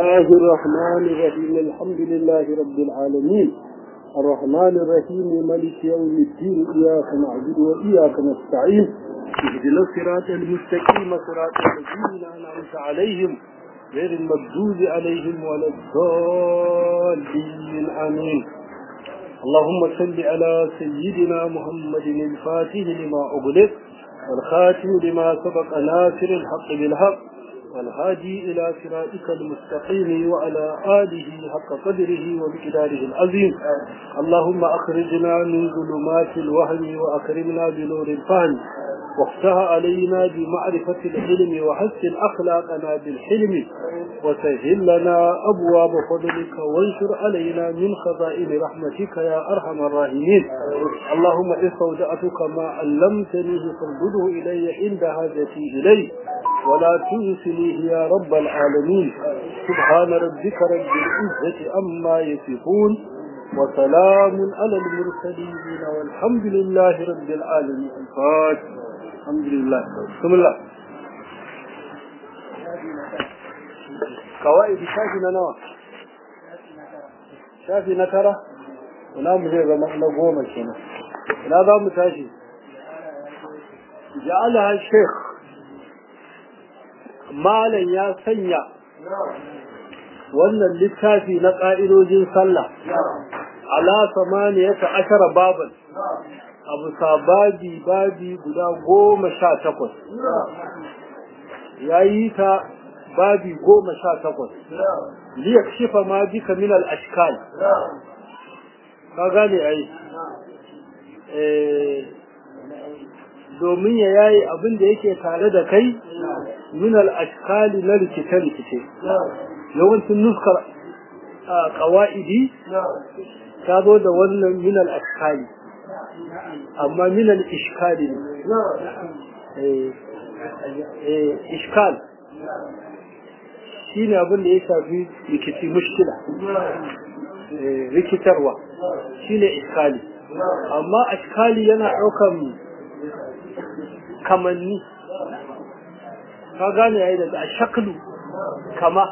الله الرحمن الرحيم الحمد لله رب العالمين الرحمن الرحيم ملك يوم الدين إياك نعبد وإياك نستعين اهدنا الصراط المستقيم صراط الذين أنعمت عليهم غير المغضوب عليهم ولا الضالين آمين اللهم صل على سيدنا محمد الفاتح لما أغلق والخاتم لما سبق ناصر الحق بالحق والهادي إلى صراطك المستقيم وعلى آله حق قدره ومقداره العظيم اللهم أخرجنا من ظلمات الوهم وأكرمنا بنور الفهم وافتح علينا بمعرفة العلم وحسن أخلاقنا بالحلم وسهل لنا أبواب فضلك وانشر علينا من خزائن رحمتك يا أرحم الراحمين اللهم استودعتك ما علمتني فردده إلي عند حاجتي إليه ولا تنسنيه يا رب العالمين سبحان ربك رب العزة أما يصفون وسلام على المرسلين والحمد لله رب العالمين الفاتح الحمد لله بسم الله قواعد شافي نوى شافي نترى ina mu zai zama na goma kenan ina za mu tashi ja'ala sheikh malam ya sanya wannan littafi na ƙa'idojin sallah ala samaniyata ashara baban abu sababi babi guda goma sha takwas ya yi ta babi goma sha takwas liya shifa ma bika min al-ashkal ka gane ai domin ya yayi abin da yake tare da kai min al-ashkali na rikice-rikice yawancin nuskar ƙawa'idi ta zo da wannan min al-ashkali amma min al-ishkali ne ishkal shine abin da ya shafi rikici mushkila rikitarwa shine iskali amma ashkali yana ɗaukan kamanni ka gane yayi daga shaklu kama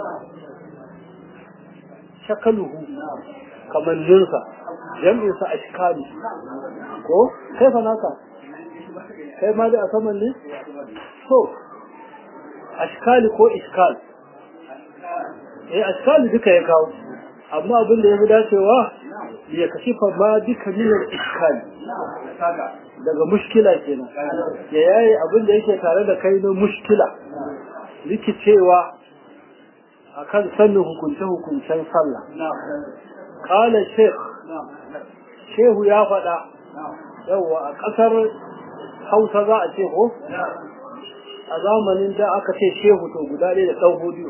shakaluhu kamanninsa jam'insa ashkali ko kai fa naka kai ma da a saman ne so ashkali ko iskal eh ashkali duka ya kawo amma abin da ya fi dacewa ya kashi fa ma duka minar iskali daga mushkila kenan ya yayi abin da yake tare da kai na mushkila rikicewa akan sanin hukunce-hukuncen sallah kala sheikh shehu ya faɗa yawa a ƙasar hausa za a ce ko a zamanin da aka ce shehu to guda ɗaya da ɗan hudu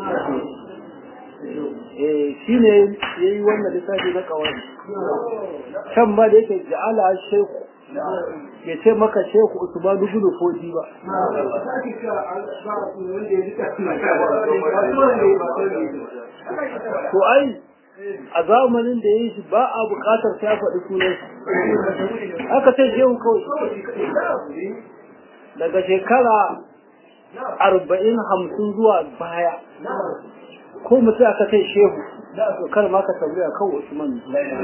shi ne ya yi wannan lissafi na kawai can ma da yake ja'ala shehu ya ce maka shehu usman gudu fodi ba to ai a zamanin da ya yi shi ba a bukatar sai faɗi sunan aka ce shehu kawai daga shekara arba'in hamsin zuwa baya ko mutum aka kai shehu to kar ma ka tambaya kan Usman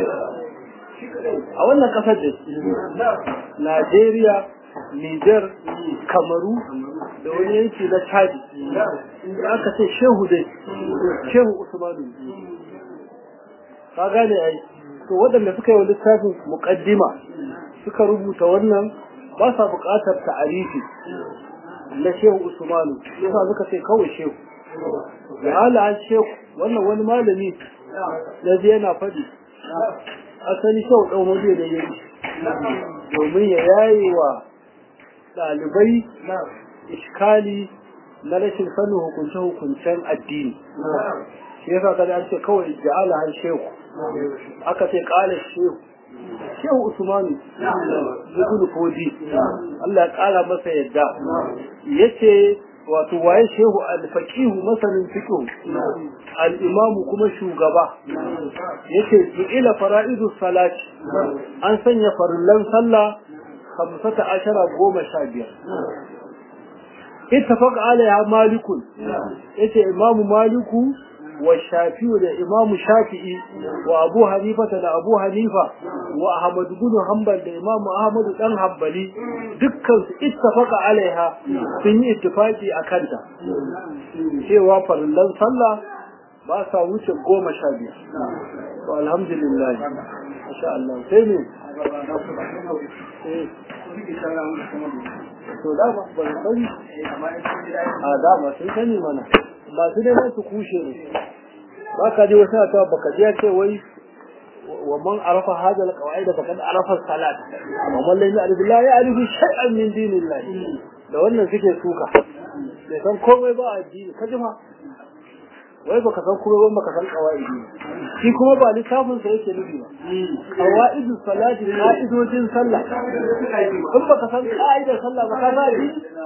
a wannan kasar da Najeriya Niger Kamaru da wani yanki na Chad inda aka ce shehu dai shehu Usman ka gane ai to waɗanda suka yi wa littafin muqaddima suka rubuta wannan ba sa buƙatar ta'arifi na shehu Usmanu yasa suka ce kawai shehu da ala shehu wannan wani malami da zai yana faɗi asali shehu ɗan waje da yi domin ya yaye wa ɗalibai iskali na rashin sanin hukunce-hukuncen addini shi yasa kada an ce kawai ja'ala har shehu aka ce ƙala shehu shehu usmanu ibn fodi Allah ya ƙara masa yadda yace wato waye shehu al-faqihu masanin fiqh al-imamu kuma shugaba yace ila fara'idu salati an sanya farillan sallah khamsata ashara goma sha biyar ittafaq alaiha malikun yace imamu maliku wa shafi'u da imamu shafi'i wa abu hanifa da abu hanifa wa ahmad bin hanbal da imamu ahmad dan hanbali dukkan su ittafaqa alaiha sun yi ittifaqi akan ta cewa farillan sallah ba sa wuce goma sha biyar to alhamdulillah masha Allah sai ne to da ba ba sani a da ba sun sani mana masu neman su kushe ne ba ka ji wasu ta baka ji ce wai wa man arafa hada alqawaid faqad arafa salat wa man lam ya'rif la ya'rif shay'an min dinillah da wannan suke suka bai san komai ba addini kaji ma wai baka san kuma ban baka san qawaidi shi kuma ba littafin sa yake nufi ba qawaidu salati qaidojin sallah in baka san qaidar sallah ba ka zabi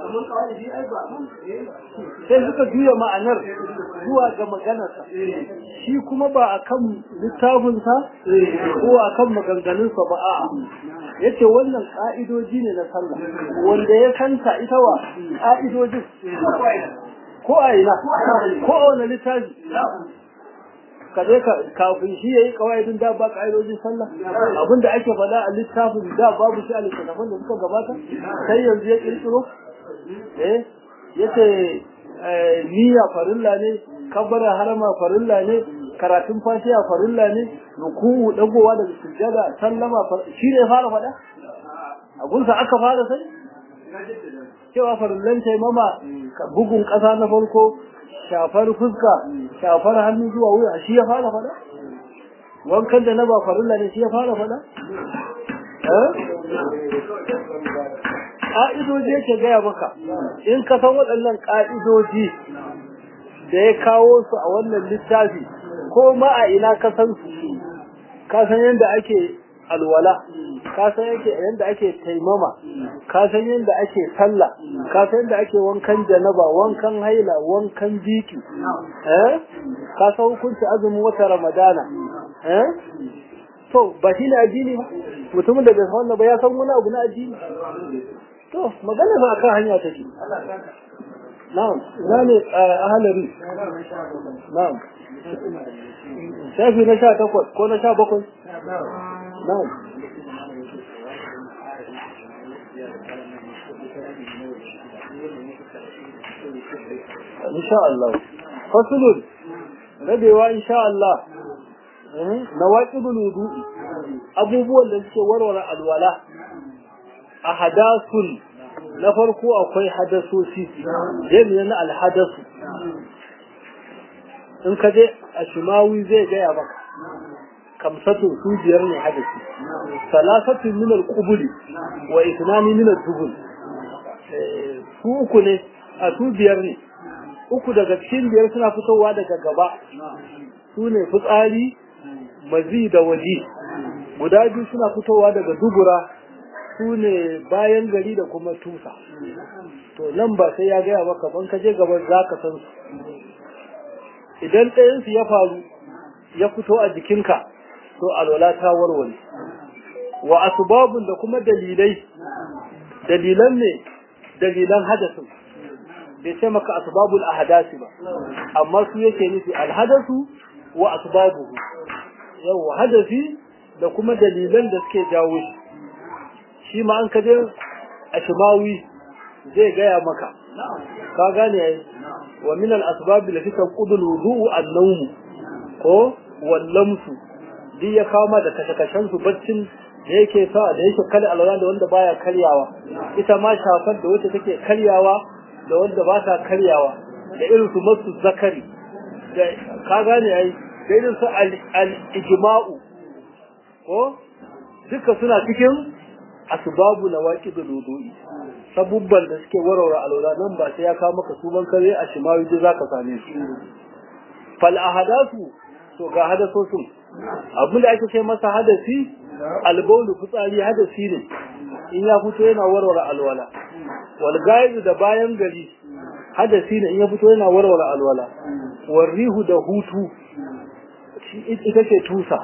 sai suka juya ma'anar zuwa ga maganar sa shi kuma ba akan littafin sa ko akan maganganun sa ba a'a yace wannan ka'idoji ne na sallah wanda ya kanta ita wa ka'idojin ko a ina ko a wani littafi ka je ka kafin shi yayi kawaidin da ba ka'idojin sallah abinda ake faɗa a littafin da babu shi a littafin da suka gabata sai yanzu ya kirkiro eh yace niyya farilla ne kabbara harama farilla ne karatun fatiha farilla ne ruku'u dagowa daga sujjada sallama shi ne fara faɗa a gunsa aka fara sai cewa farillan taimama bugun ƙasa na farko shafar fuska shafar hannu zuwa wuya shi ya fara fada wankan da na ba farilla ne shi ya fara fada ƙa'idoji yake gaya maka in ka san waɗannan ƙa'idoji da ya kawo su a wannan littafi ko ma a ina ka san su ka san yadda ake alwala ka san yadda ake taimama ka san yadda ake sallah ka san yadda ake wankan janaba wankan haila wankan biki eh ka san hukunci azumin wata ramadana eh to ba shi ne addini ba mutumin da bai san wannan ba ya san wani abu na addini to magana ba akan hanya take na'am ina ne ahalari na'am shafi na sha takwas ko na sha bakwai na'am insha Allah fasulun rabewa insha Allah nawaqidul wudu'i abubuwan da suke warware alwala a hadasun na farko akwai hadasoci jami'in na alhadasu in ka je a shimawi zai gaya maka kamsatu su biyar ne hadasi salasatu min al-qubuli wa ithnani min al-dubul su uku ne a su biyar ne uku daga cikin biyar suna fitowa daga gaba su ne fitsari mazi da waji guda biyu suna fitowa daga dubura su ne bayan gari da kuma tusa to nan ba sai ya gaya maka ban ka je gaban za ka san su idan ɗayansu ya faru ya fito a jikinka to alwala ta warware wa asbabun da kuma dalilai dalilan ne dalilan hadasin bai ce maka asbabul ahdasi ba amma su yake nufi alhadasu wa asbabuhu yawa hadasi da kuma dalilan da suke jawo shi shi ma an kaje a shimawi zai gaya maka ka gane yayi wa min al asbab allati tanqudu al wudu'u an nawm ko wal lamsu duk ya kama da kashe-kashen su baccin da yake sa da yake kare alwala da wanda baya karyawa ita ma shafar da wacce take karyawa da wanda ba ta karyawa da irin su masu zakari da ka gane yayi da irin su al-ijma'u ko duka suna cikin asbabu nawaqidul wudu'i sabubban da suke warware alwala nan ba sai ya kawo maka su ban kare a shimawi da zaka same su fal ahadasu to ga hadasosin abin da ake ce masa hadasi albaulu fitsari hadasi ne in ya fito yana warware alwala wal gaidu da bayan gari hadasi ne in ya fito yana warware alwala wal rihu da hutu ita ce tusa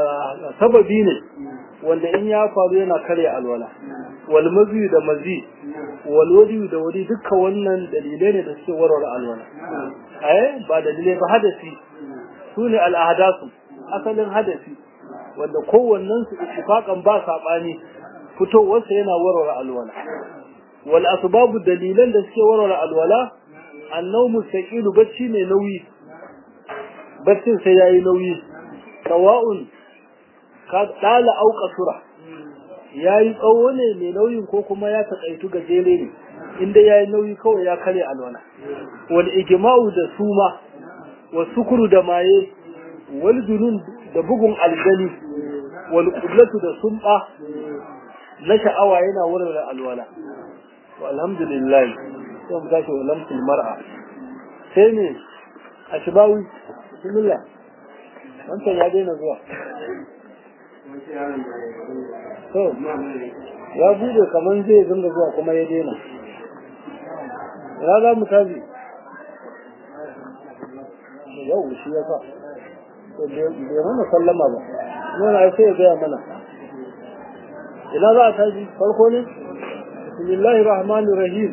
sababi ne wanda in ya faru yana karya alwala wal mazi da mazi walwadi da wadi dukkan wannan dalilai ne da suke warware alwala eh ba dalilai ba hadasi su ne al'adasu asalin hadasi wanda kowannen su ittifaqan ba sabani fitowarsa yana warware alwala wal asbabu dalilan da suke warware alwala annawmu saqilu bacci ne nauyi baccin sai yayi nauyi sawa'un ka dala au kasura yayi tsawo ne mai nauyin ko kuma ya takaitu gajere ne inda yayi nauyi kawai ya kare alwala wal ijma'u da suma wa sukuru da maye wal junun da bugun aljani wal qiblatu da sumba na sha'awa yana wurin da alwala to alhamdulillah sai mu tashi wa lamsul mar'a sai ne ashbawi bismillah wancan ya daina zuwa to ya bude kaman zai zanga zuwa kuma ya daina ya za mu tabi yau shi ya sa to bai mana sallama ba yana sai ya gaya mana ina za a tashi farko ne bismillahir rahmanir rahim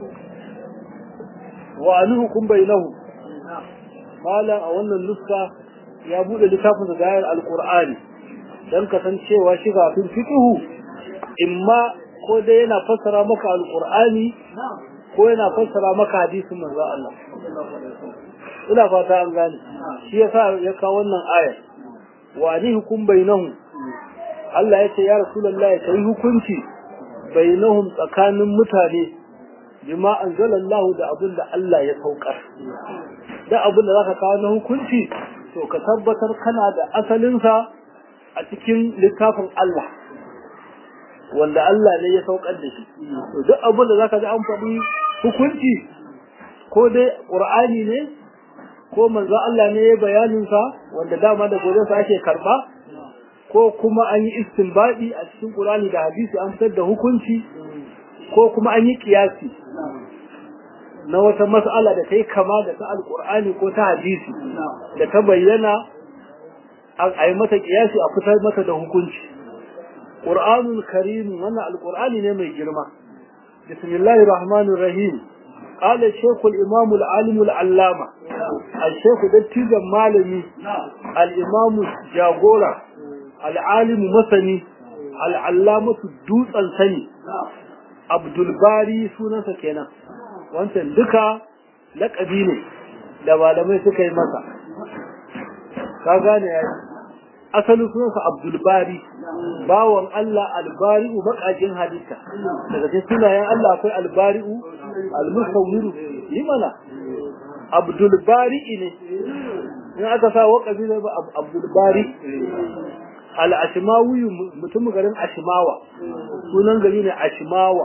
wa anuhukum bainahu malam a wannan nuska ya bude littafin da gayar alqur'ani dan kasancewa shi kafin fiqhu imma ko dai yana fassara maka alqur'ani ko yana fassara maka hadisin manzo Allah ina fata an gane shi yasa ya kawo wannan aya wa hukum bainahum Allah ya ce ya rasulullahi kai hukunci bainahum tsakanin mutane bima anzalallahu da abin da Allah ya saukar da abin da zaka kawo na hukunci to ka tabbatar kana da asalinsa a cikin littafin Allah wanda Allah ne ya saukar da shi to duk abin da zaka ji an faɗi hukunci ko dai Qur'ani ne ko manzo Allah ne ya bayanin sa wanda dama da gobe sa ake karba ko kuma an yi istinbadi a cikin Qur'ani da hadisi an fitar da hukunci ko kuma an yi kiyasi na wata mas'ala da ta yi kama da ta alkur'ani ko ta hadisi da ta bayyana a yi mata kiyasi a fitar mata da hukunci ƙur'anun karim wannan alkur'ani ne mai girma bismillahir rahmanir rahim qala shaykh al-imam al-alim al-allama al-shaykh dattijan malami al-imam jagora al-alim masani al-allamatu dutsen sani abdul bari sunansa kenan wancan duka laƙabi ne da malamai suka yi masa ka gane ya yi asalin sunansa abdulbari bawan Allah albari'u makajin halitta daga cikin sunayen Allah akwai albari'u almusawwiru yi mana abdulbari ne in aka sa waƙabi ne ba abdulbari al'ashimawi mutum garin ashimawa sunan gari ne ashimawa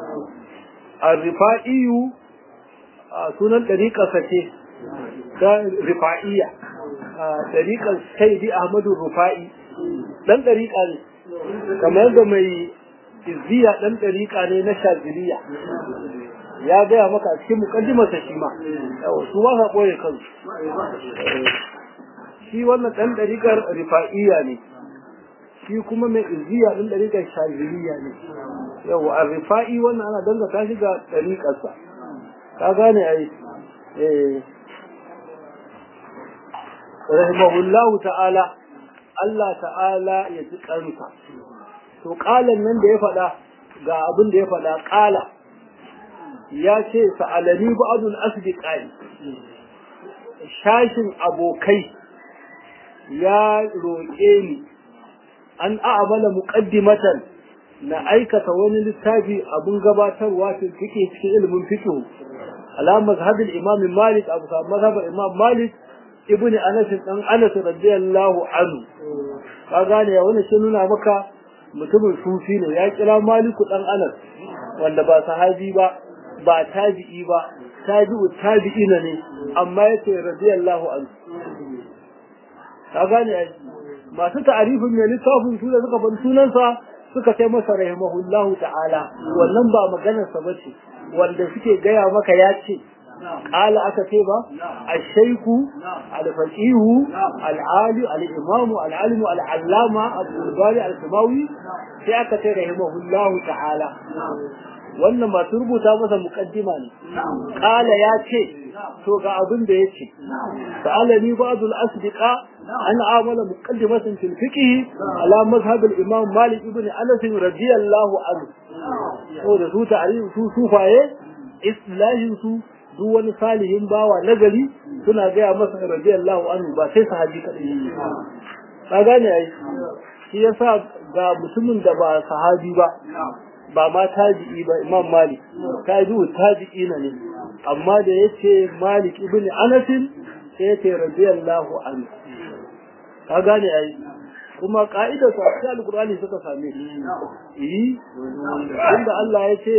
الرفائي sunan ɗariƙarsa ce ta rifa'iyya ɗariƙar saidi ahmadu rufa'i ɗan ɗariƙa ne kamar yadda mai izziya ɗan ɗariƙa ne na shaziliya ya gaya maka a cikin mukaddimarsa shi ma su ba sa ɓoye kansu shi wannan ɗan ɗariƙar rifa'iyya ne shi kuma mai izziya ɗin ɗariƙar shaziliya ne yau a rifa'i wannan ana dangata shi ga ɗariƙarsa ka gane a yi rahimahullahu ta'ala Allah ta'ala ya ji ƙarfa to ƙalan nan da ya faɗa ga abin da ya faɗa ƙala ya ce sa'alani ba'adun asdiqai shashin abokai ya roƙe ni an a'amala muqaddimatan na aikata wani littafi abun gabatarwa fi fiqh cikin ilimin fiqh ala mazhabin imam malik abu sa mazhabin imam malik ibnu anas dan anas radiyallahu anhu ka gane ya wani shi nuna maka mutumin sufi ne ya kira maliku dan anas wanda ba sahabi ba ba tabi'i ba tabi'u tabi'ina ne amma yace radiyallahu anhu ka gane masu ta'arifin mai littafin su da suka bar sunansa suka kai masa rahimahullahu ta'ala wannan ba maganarsa ba ce wanda suke gaya maka ya ce ƙala aka ce ba ashaiku alfaqihu al'ali al'imamu al'alimu al'allama abdulbari al-samawi sai aka ce rahimahullahu ta'ala wannan masu rubuta masa muqaddima ne qala ya ce to ga abin da yace sa'alani ba'dul asdiqa an amala muqaddimatan fil fiqh ala mazhab al imam malik ibn anas radiyallahu anhu to da su ta'arif su sufaye islahin su duk wani salihin bawa nagari suna gaya masa radiyallahu anhu ba sai sahabi kadai ka gane ai shi yasa ga mutumin da ba sahabi ba ba ma tabi'i ba imam malik tabi'u tabi'i na ne amma da yace malik ibn anas sai yace radiyallahu anhu ka gane ai kuma ka'idar su a cikin alkur'ani suka same shi inda Allah ya ce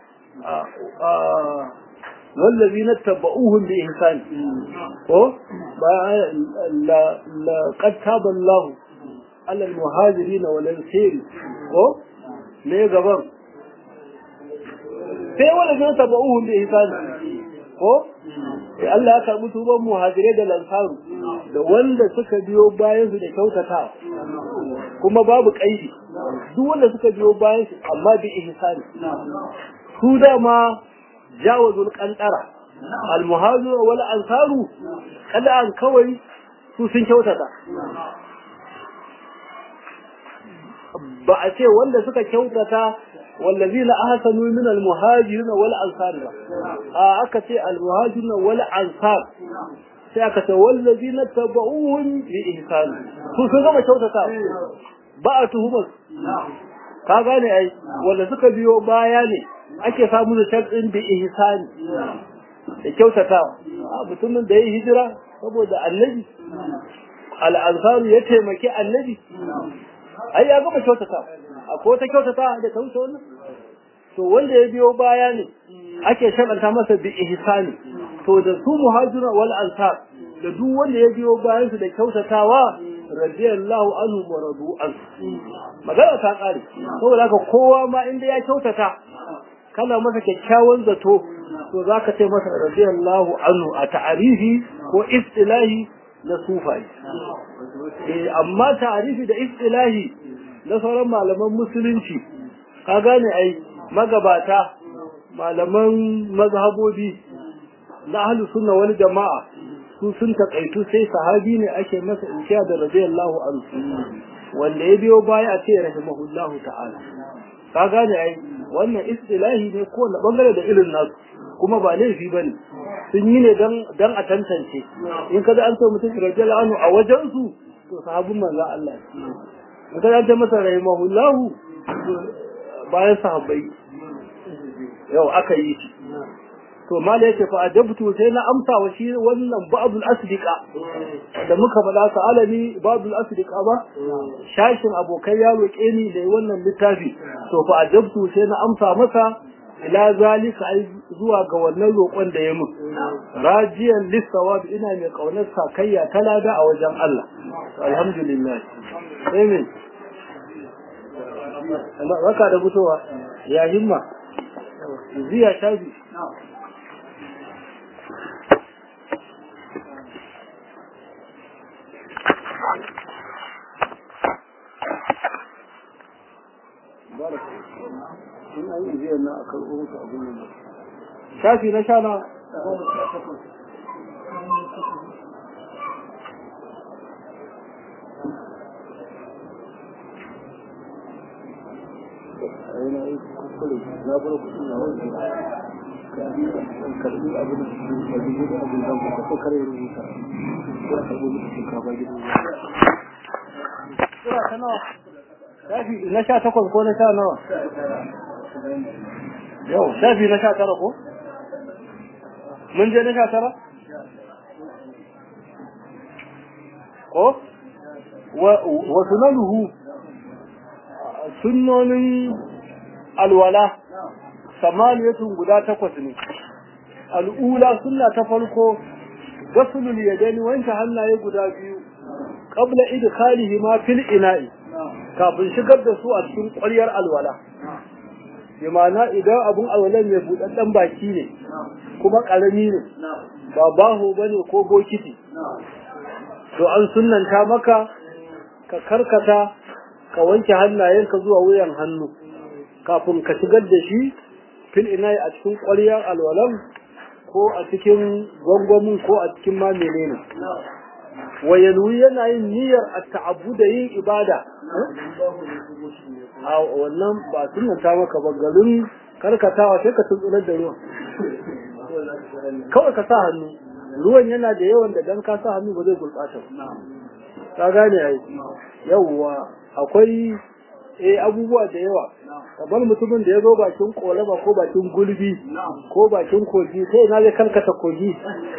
والذين اتبعوهم بإحسان ko لقد تاب الله على المهاجرين والأنصار ko ne gaban sai wanda zai tabauhum bi ihsan ko sai Allah ya karbi tuban muhajirai da lansaru da wanda suka biyo bayan su da kyautata kuma babu kaidi duk wanda suka biyo bayan su amma bi ihsan su dama jawazul qantara al muhajir wal ansaru kada an kawai su sun kyautata ba a ce wanda suka kyautata wallazina ahsanu min al muhajirin wal ansar ba a aka ce al muhajirin wal ansar sai aka ce wallazina tabauhum bi ihsan su sun gama kyautata ba a tuhumar ka gane ai wanda suka biyo baya ne ake samu da sharɗin bi ihsani da kyautatawa mutumin da ya yi hijira saboda annabi al'ansaru ya taimaki annabi ai ya gama kyautata akwai wata kyautata da ta wuce wannan to wanda ya biyo baya ne ake sharɗanta masa bi ihsani to da su muhajira wal ansar da duk wanda ya biyo bayan su da kyautatawa radiyallahu anhu wa radu an magana ta kare saboda haka kowa ma inda ya kyautata kana masa kyakkyawan zato to zaka ce masa radiyallahu anhu a ta'arifi ko istilahi na sufai eh amma ta'arifi da istilahi na sauran malaman musulunci ka gane ai magabata malaman mazhabobi na ahlus sunna wal jama'a su sun takaitu sai sahabi ne ake masa insha da radiyallahu anhu wanda ya biyo baya a ce rahimahullahu ta'ala ka gane ai wannan istilahi ne ko na bangare da irin nasu kuma ba laifi bane sun yi ne dan dan a tantance in kaza an so mutum radiyallahu anhu a wajen su to sahabin manzo Allah in kaza an ce masa rahimahullahu bayan sahabbai yau aka yi shi to mala yake fa ajabtu sai na amsa wa shi wannan ba'dul asdiqa da muka faɗa sa alani ba'dul asdiqa ba shashin abokai ya roƙe ni da wannan littafi to fa ajabtu sai na amsa masa ila zalika ai zuwa ga wannan roƙon da ya mun rajiyan lisawab ina mai kaunar sakayya talada a wajen Allah alhamdulillah amen Allah raka da fitowa ya himma ziya shafi in an yi ziyar na a karɓo musu abin da shafi na sha na na bar kuɗi na wani karɓi abin da dubu da abin da ka ko kare rubuta ya karɓo musu shinkafa gidan Sura ta nawa? shafi na sha takwas ko na sha nawa yau shafi na sha tara ko mun je na sha tara ko wa sunanuhu sunnonin alwala samaniyatun guda takwas ne al'ula sunna ta farko gasulul yadaini wanke hannaye guda biyu qabla idkhalihi ma fil ina'i kafin shigar da su a cikin ƙwaryar alwala bi ma'ana idan abun alwalan mai buɗaɗɗen baki ne kuma ƙarami ne ba baho ba ne ko bokiti to an sunanta maka ka karkata ka wanke hannayenka zuwa wuyan hannu kafin ka shigar da shi fil inayi a cikin ƙwaryar alwalan ko a cikin gwangwamin ko a cikin ma menene wa yanwi yana yin niyyar a ta'abbu da yin ibada a wannan ba sunanta maka ba garin karkatawa sai ka tuntsunar da ruwan kawai ka sa hannu ruwan yana da yawan da dan ka sa hannu ba zai gurɓata ka gane ai yawwa akwai eh abubuwa da yawa kamar mutumin da ya zo bakin kolaba ko bakin gulbi ko bakin kogi sai na zai karkata kogi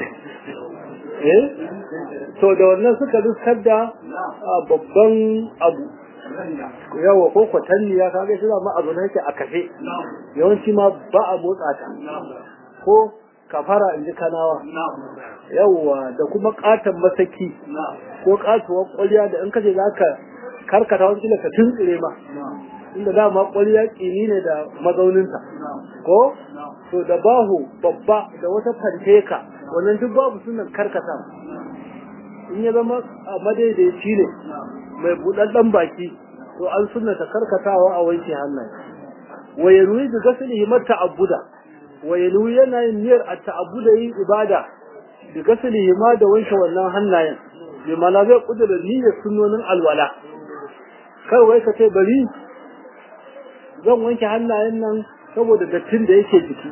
eh to da wannan suka riskar da babban abu yawa ko kwatanni ya kaga shi ma abu na yake a kafe yawanci ma ba a motsa ta ko kafara in ji kanawa yawa da kuma katon masaki ko katuwar kwalya da in kace za ka karkata wani kila ka tuntsire ma inda dama kwalya kini ne da mazauninta ko to da bahu babba da wata fanteka wannan duk babu sunan karkata in ya zama a madaidaici ne mai buɗaɗɗen baki to an sunnata karkatawa a wanke hannaye wa yanwi bi ghaslihi mata abuda wa yanwi yana yin niyyar a ta'abuda yin ibada bi ghaslihi ma da wanke wannan hannayen bi mana zai kudura niyyar sunnonin alwala kai wai ka ce bari zan wanke hannayen nan saboda dattin da yake jiki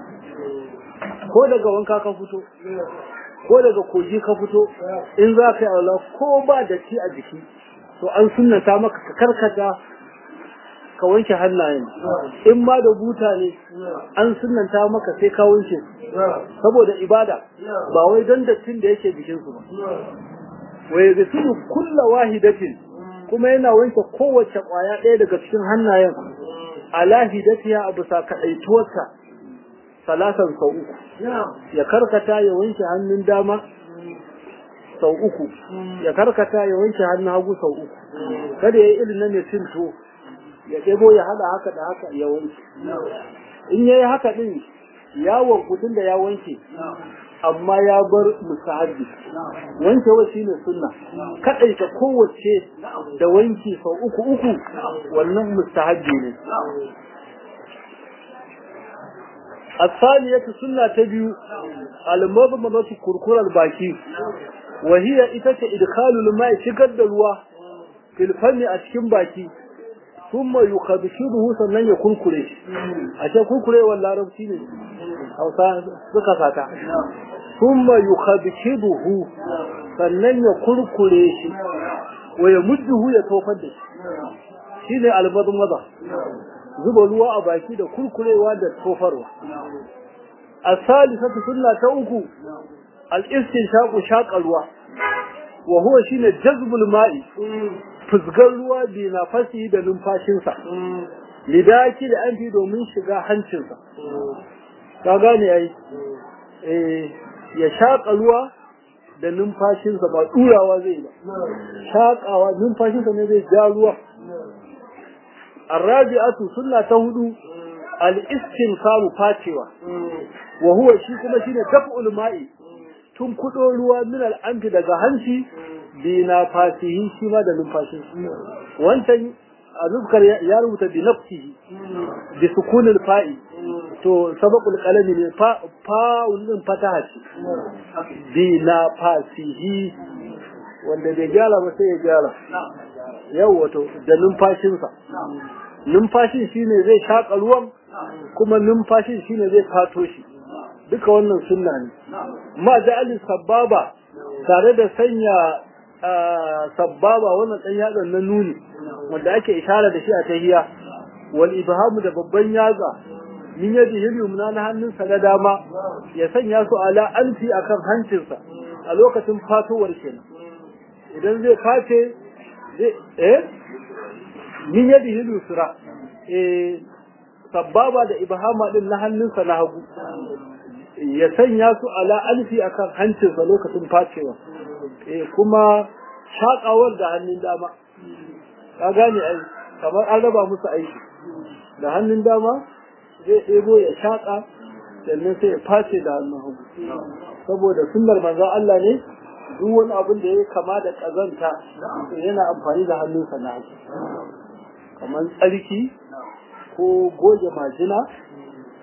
ko daga wanka ka fito ko daga kogi ka fito in za ka yi alwala ko ba datti a jiki to an sunnata maka ka karkata ka wanke hannayen in ma da buta ne an sunnanta maka sai ka wanke saboda ibada ba wai don dattin da yake jikinsu ba wa yaghsilu kulla wahidatin kuma yana wanke kowace kwaya ɗaya daga cikin hannayen ala hidatiha abu sa kadaituwarta salasan sau uku ya karkata ya wanke hannun dama sau uku ya karkata ya wanke hannun hagu sau uku kada ya yi irin na mai cinto ya ɗebo ya haɗa haka da haka ya wanke in ya yi haka ɗin ya wankutun da ya wanke amma ya bar musahabi wanke wa shine sunna kaɗaita kowace da wanki sau uku uku wannan mustahabbi ne الثانية سنة تبيو المضمضة كركر الباكي وهي إتك إدخال الماء شقد الوا في الفم أشكم باكي ثم يخبشده سنن يكون كريش عشان كون كريش ولا ربتيني أو سكساتا ثم يخبشده سنن يكون كريش ويمده يتوفد شيني المضمضة zuba ruwa a baki da kurkurewa da tofarwa as-salisatu sunna ta uku al-istinshaqu shaqa ruwa wa huwa shine jazbul ma'i fuzgar ruwa bi nafasi da numfashinsa lidaki da an domin shiga hancinsa ka gane ai eh ya shaƙa ruwa da numfashinsa ba turawa zai ba shaƙawa numfashinsa ne zai ja ruwa الرابعة سنة تهدو الاستنصار فاتوا وهو شيء كما شيء دفع الماء tun kudo ruwa min al'amfi daga hanci bi na fasihi shi ma da numfashin wancan a zubkar ya rubuta bi nafsihi bi sukunil fa'i to sabaqul qalami ne fa fa wannan fataha ce bi na fasihi wanda bai gyara ba sai ya gyara yau wato da numfashinsa numfashin shine zai shaƙa ruwan kuma numfashin shine zai fato shi duka wannan sunna ne ma ja'ali sababa tare da sanya sababa wannan dan yatsan na nuni wanda ake ishara da shi a tahiya wal ibhamu da babban yatsa min yadi yumna na hannunsa na dama ya sanya su ala alfi akan hancinsa a lokacin fatowar kenan idan zai face eh min yadi yusra eh sababa da ibhama din na hannunsa na hagu ya sanya su ala alfi akan hancinsa lokacin facewa eh kuma shakawar da hannun dama ka gane ai kamar an raba musu aiki da hannun dama zai ɗebo ya shaka sannan sai ya face da hannun hagu saboda sunnar manzon Allah ne duk wani abin da ya kama da ƙazanta yana amfani da hannunsa na hagu kamar tsarki ko goge majina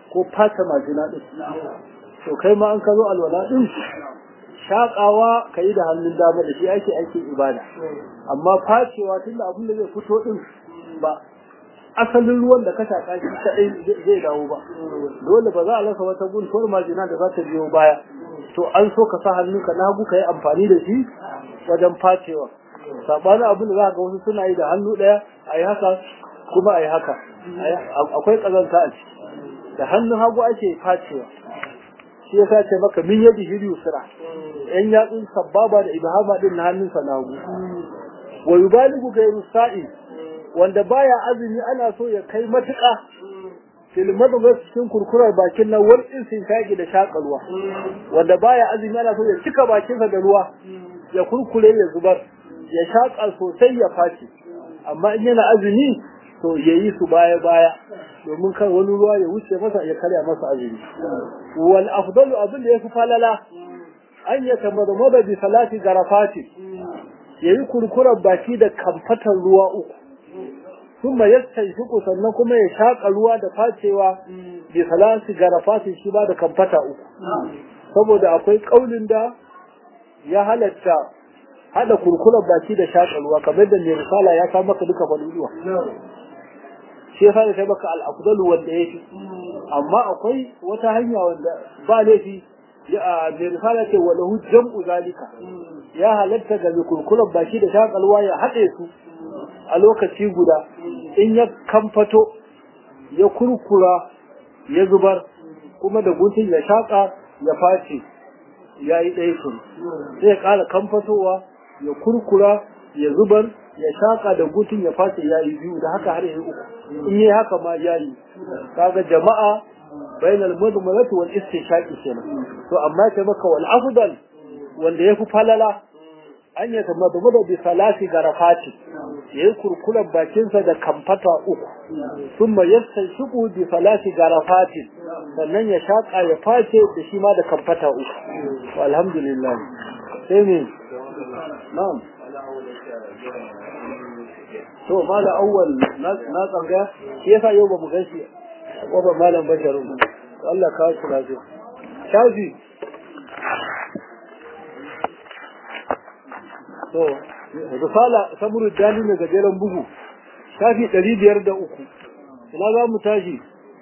ko fata majina din to kai ma an ka zo alwala din shaƙawa ka yi da hannun dama da shi ake aikin ibada amma facewa tunda abin da zai fito din ba asalin ruwan da ka shaƙa shi kaɗai zai dawo ba dole ba za a rasa wata guntuwar majina da za ta biyo baya to an so ka sa hannunka na hagu ka yi amfani da shi wajen facewa saɓanin abin da za ga wasu suna yi da hannu ɗaya a yi haka kuma a yi haka akwai ƙazanta a ciki da hannun hagu ake facewa shi yasa ce maka min yadi hiri yusra yan yatsun sababa da ibhama din na hannunsa na hagu wa yubaligu gairu sa'i wanda baya azumi ana so ya kai matuƙa fil madghas cikin kurkurar bakin nan wal istinshaqi da shakalwa wanda baya azumi ana so ya cika bakinsa da ruwa ya kurkure ya zubar ya shaƙa sosai ya face amma in yana azumi to ya yi su baya baya domin kan wani ruwa ya wuce masa ya karya masa azumi wal afdalu abin da yafi falala an ya tamadmada bi salati garafati yayi kurkurar baki da kamfatan ruwa uku kuma yastanshiku sannan kuma ya shaka ruwa da facewa bi salati garafati shi ba da kamfata uku saboda akwai kaulin da ya halatta hada kurkurar baki da shaka ruwa kamar da mai risala ya sa maka duka faluwa shi yasa da sai maka al-afdalu wanda yafi amma akwai wata hanya wanda ba laifi ya mai risala ce wa lahu jam'u zalika ya halatta ga kurkurar baki da shakalwa ya haɗe su a lokaci guda in ya kamfato ya kurkura ya zubar kuma da guntun ya shaƙa ya face ya yi ɗaya kun sai ya ƙara kamfatowa ya kurkura ya zubar ya shaƙa da gutun ya face ya yi biyu da haka har yi uku in yi haka ma ya yi kaga jama'a bainal mudmalati wal istishaqi kenan to amma ta maka wal afdal wanda yafi falala an ya tamadmada bi salati garafati yayi kurkulan bakinsa da kamfata uku thumma yastanshiqu bi salati garafati sannan ya shaka ya face da shi ma da kamfata uku to alhamdulillah sai ne na'am to mala awwal na tsanga shi yasa yau ba mu gashi ko ba malam basharun Allah ka shi lafiya shafi to risala samuru dani ne gajeren bugu shafi ɗari biyar da uku ina za mu tashi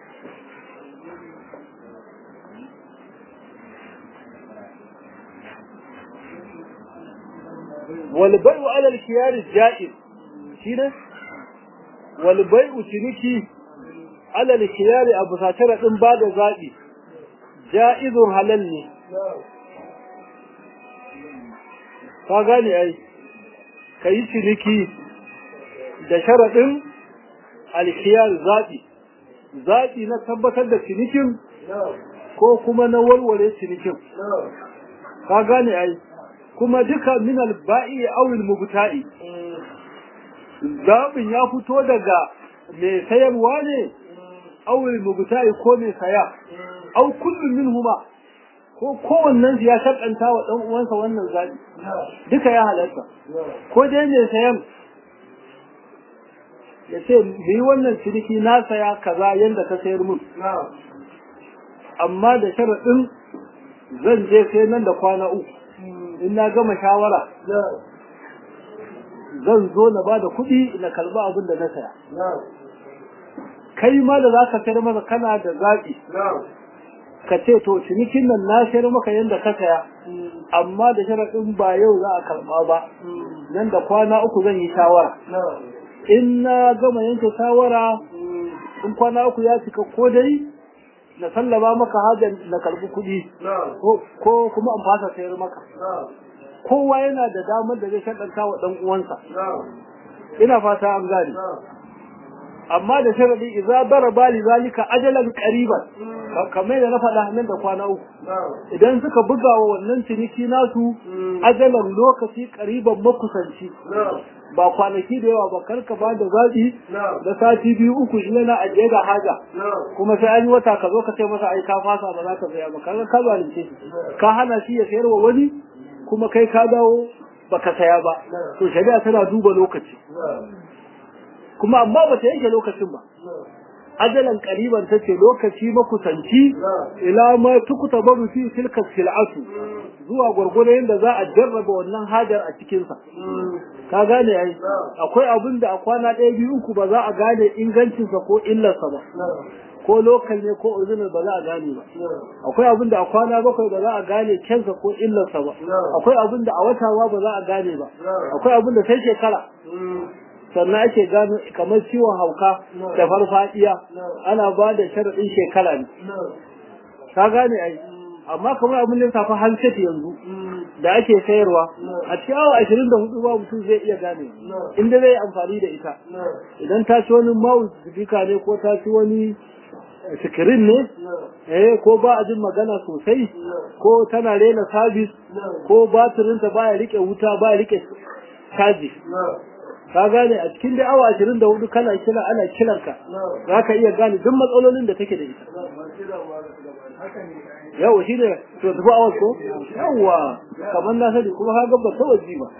والبيع على الخيار الجائز shine walbai'u ciniki alal khiyari abu satara din ba da zabi ja'izun halal ne ka gane ai kai ciniki da sharadin alkhiyar zabi zabi na tabbatar da cinikin ko kuma na warware cinikin ka gane ai kuma duka min al-ba'i aw al-mubta'i zaɓin ya fito daga mai sayarwa ne awul mubta'i ko mai saya au kullum min huma ko kowannen ya shakanta wa ɗan uwansa wannan zaɓi duka ya halatta ko dai mai sayan ya ce yi wannan ciniki na saya kaza yadda ka sayar mun amma da sharaɗin zan je sai nan da kwana uku in na gama shawara zan zo na ba da kuɗi na kalba abin da na saya. Kai ma da za ka sayar masa kana da zaɓi. Ka ce to cinikin nan na sayar maka yadda ka saya, amma da sharaɗin ba yau za a karɓa ba, nan da kwana uku zan yi shawara. In na gama yanke shawara, in kwana uku ya cika ko dai na sallama maka hajar na karɓi kuɗi, ko kuma in fasa sayar maka. kowa yana da damar da zai shaɗanta wa ɗan uwansa ina fata an gane amma da sharadi idza daraba li zalika ajalan qariban kamar da na faɗa nan da kwana uku idan suka buga wa wannan ciniki nasu ajalan lokaci qariban makusanci ba kwanaki da yawa ba karka ba da zaɓi da sati biyu uku shi yana ajiye da haja kuma sai an yi wata ka zo ka ce masa ai ka fasa ba za ka saya ba kaga ka zalunce shi ka hana shi ya sayar wa wani kuma kai ka dawo baka saya ba to shari'a tana duba lokaci kuma amma ba ta yanke lokacin ba ajalan qariban tace lokaci makusanci ila ma tukuta baru fi tilka sil'atu zuwa gurgure yanda za a jarraba wannan hajar a cikin sa ka gane ai akwai abin da a kwana ɗaya biyu uku ba za a gane ingancin sa ko illar sa ba ko lokal ne ko original ba za a gane ba akwai abin da a kwana bakwai ba za a gane kensa ko illarsa ba akwai abin da a wata ma ba za a gane ba akwai abin da sai shekara sannan ake gano kamar ciwon hauka da farfadiya ana ba da sharaɗin shekara ne ka gane ai amma kamar abin da safa handset yanzu da ake sayarwa a cikin awa ashirin da hudu ba mutum zai iya gane inda zai amfani da ita idan ta ci wani mouse ne ko ta ci wani sikirin ne eh ko ba a jin magana sosai ko tana rena sabis ko batirinta baya rike wuta baya rike caji ka gane a cikin da awa ashirin da hudu kana kira ana kiranka za ka iya gane duk matsalolin da take da ita yau shi ne to tafi awa ko yawa kamar na sani kuma ka ba ta waje ba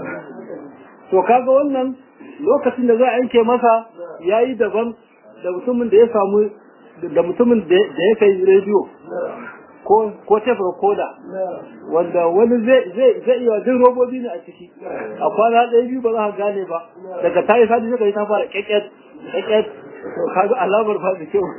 to kaga wannan lokacin da za a yanke masa yayi daban da mutumin da ya samu da mutumin da ya kai rediyo ko ko tape recorder wanda wani zai zai zai iya jin robobi ne a ciki a kwana ɗaya biyu ba za ka gane ba daga ta yi sadi sai ta fara keket keket to kaga alamar ba da kyau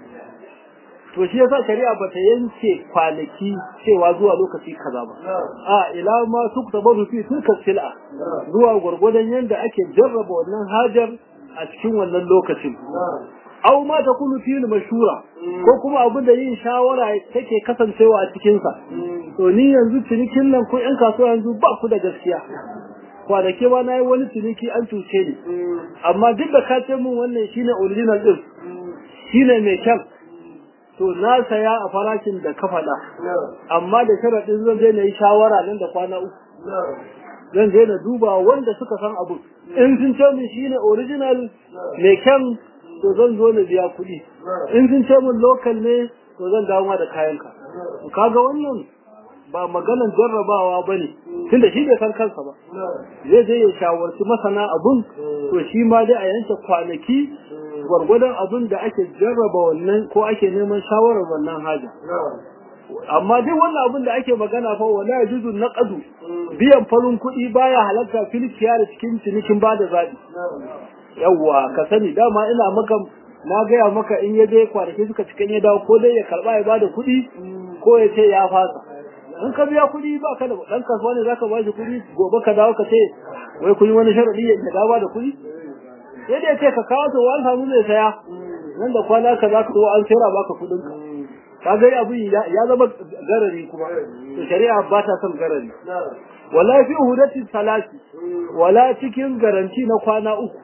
to shi yasa shari'a ba ta yanke kwanaki cewa zuwa lokaci kaza ba a ila ma su ta bazu fi tilka sil'a zuwa gwargwadon yanda ake jarraba wannan hajar a cikin wannan lokacin aw ma takunu fi mashura ko kuma abin da yin shawara take kasancewa a cikin sa to ni yanzu cinikin nan ko yan kasuwa yanzu ba ku da gaskiya kwanake ba na yi wani ciniki an cuce ni amma duk da ka ce min wannan shine original din shine mai kyan to na saya a farashin da ka faɗa amma da sharaɗin zan je na yi shawara nan da kwana uku zan je na duba wanda suka san abu in sun ce min shine original mai kyan to zan zo na biya kuɗi in sun ce min local ne to zan dawo da kayanka kaga wannan ba maganan jarrabawa ba ne tunda shi bai san kansa ba zai je ya shawarci masana abun to shi ma dai a yanke kwanaki gwargwadon abun da ake jarraba wannan ko ake neman shawarar wannan haja amma duk wannan abun da ake magana fa wala yajuzu naqadu biyan farin kuɗi baya halatta filkiya da cikin cinikin bada zabi yawwa ka sani dama ina maka na gaya maka in ya je kwanaki suka cikin ya dawo ko dai ya karba ya bada kuɗi ko ya ce ya fasa in ka biya kuɗi ba ka da ɗan kasuwa ne zaka ba shi kuɗi gobe ka dawo ka ce wai kun yi wani sharaɗi ya dawo da kuɗi sai dai ce ka kawo to an samu zai saya nan da kwana ka za ka zo an sayar baka kuɗin ka ka ga abin ya zama garari kuma to shari'a ba ta son garari wala fi hudati salati wala cikin garanti na kwana uku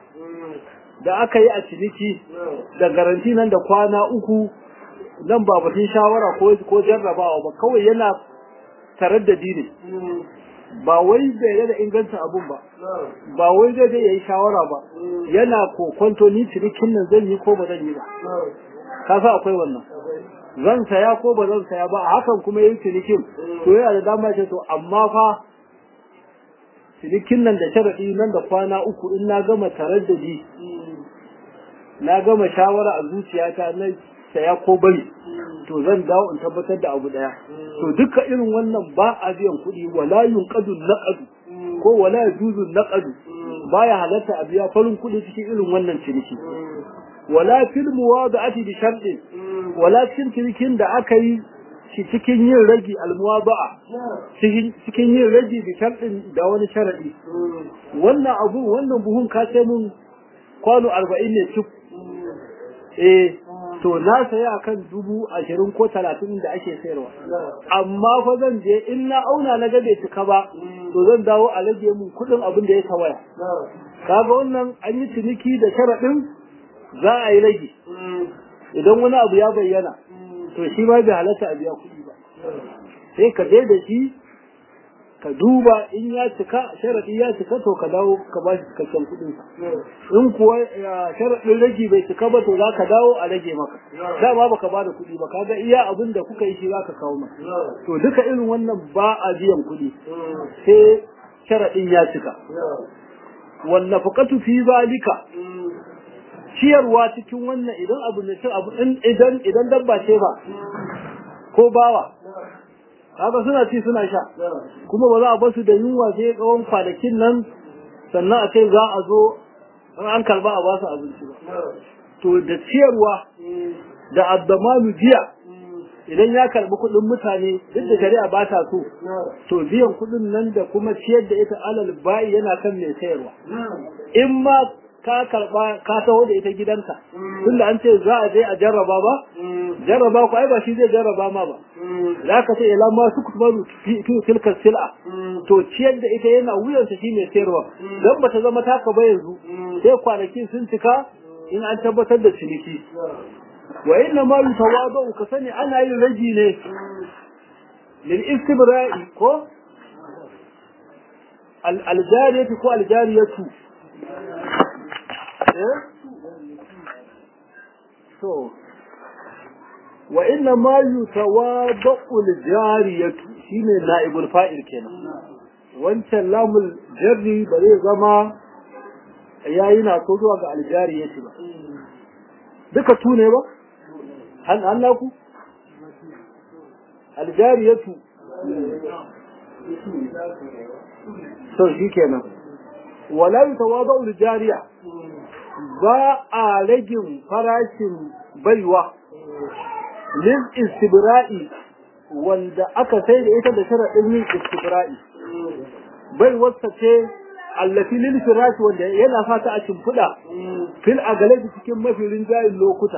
da aka yi a ciniki da garanti nan da kwana uku nan ba batun shawara ko ko jarrabawa ba kawai yana taraddadi ne ba wai bai da ingancin abun ba ba wai zai zai yayi shawara ba yana kokonto ni cinikin nan zan yi ko ba zan yi ba ka sa akwai wannan zan saya ko ba zan saya ba a hakan kuma yayi cinikin to yana da dama ce to amma fa cinikin nan da sharadi nan da kwana uku in na gama taraddadi na gama shawara a zuciyata na saya ko bari to zan dawo in tabbatar da abu daya to duka irin wannan ba a biyan kuɗi wala yunqadu naqadu ko wala yajuzu naqadu baya halatta a biya farin kuɗi cikin irin wannan ciniki wala fil muwada'ati bi sharɗin wala cikin cinikin da aka yi shi cikin yin ragi almuwaba'a cikin yin ragi bi sharɗin da wani sharadi wannan abu wannan buhun ka ce mun kwano arba'in ne cik eh to na saya akan dubu ashirin ko talatin da ake sayarwa amma fa zan je in na auna na ga bai cika ba to zan dawo a rage mun kuɗin abin da ya tawaya kaga wannan an yi ciniki da sharaɗin za a yi rage idan wani abu ya bayyana to shi ma bai halatta a biya kuɗi ba sai ka je da shi ka duba in ya cika sharaɗi ya cika to ka dawo ka ba shi cikakken kuɗin in kuwa sharaɗin rage bai cika ba to za ka dawo a rage maka dama baka ba da kuɗi ba kaga iya abin da kuka yi shi za ka kawo maka to duka irin wannan ba a biyan kuɗi sai sharaɗin ya cika wannan fuqatu fi zalika ciyarwa cikin wannan idan abu ne cin abu idan idan dabba ce ba ko bawa kaga suna ci suna sha kuma ba za a basu da yunwa sai tsawon kwanakin nan sannan a ce za a zo an karba a basu abinci ba to da ciyarwa da addamanu jiya idan ya karbi kuɗin mutane duk da shari'a ba ta so to biyan kuɗin nan da kuma ciyar da ita alal bayi yana kan mai sayarwa in ma ka karba ka taho da ita gidanka tunda an ce za a je a jarraba ba jarraba ku ai ba shi zai jarraba ma ba za ka ce ila ma su kubaru fi tilka sil'a to ciyar da ita yana wuyansa shi mai sayarwa dan bata zama taka ba yanzu sai kwanakin sun cika in an tabbatar da ciniki wa inna ma yutawadu ka sani ana yin raji ne lil istibra'i ko al aljariyatu ko aljariyatu eh so wa inna ma yutawadu al jariyatu shine naibul fa'il kenan wancan lamul jarri ba zai zama yayi na so zuwa ga aljariyatu ba duka tu ne ba hal Allah ku aljariyatu so shi kenan wala yutawadu aljariya ba a ragin farashin baiwa lil istibra'i wanda aka sai da ita da sharadin yin istibra'i baiwarsa ce allafi lil firashi wanda yana fata a shimfiɗa fil agalabi cikin mafilin jayin lokuta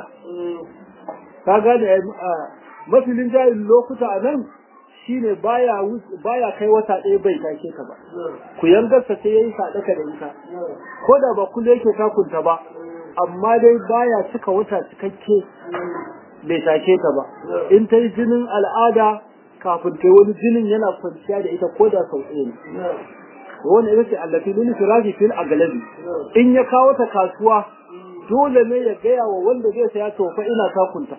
ka gane mafilin jayin lokuta a nan shine baya baya kai wata ɗaya bai take ka ba ku yangarsa sai yayi sadaka da ita ko da ba kullu yake takunta ba amma dai baya cika wata cikakke bai take ta ba in ta yi jinin al'ada kafin ta wani jinin yana kwanciya da ita ko da sau ɗaya ne wani ita ce allafi lil firashi fil aglabi in ya kawo ta kasuwa dole ne ya gaya wa wanda zai saya to fa ina takunta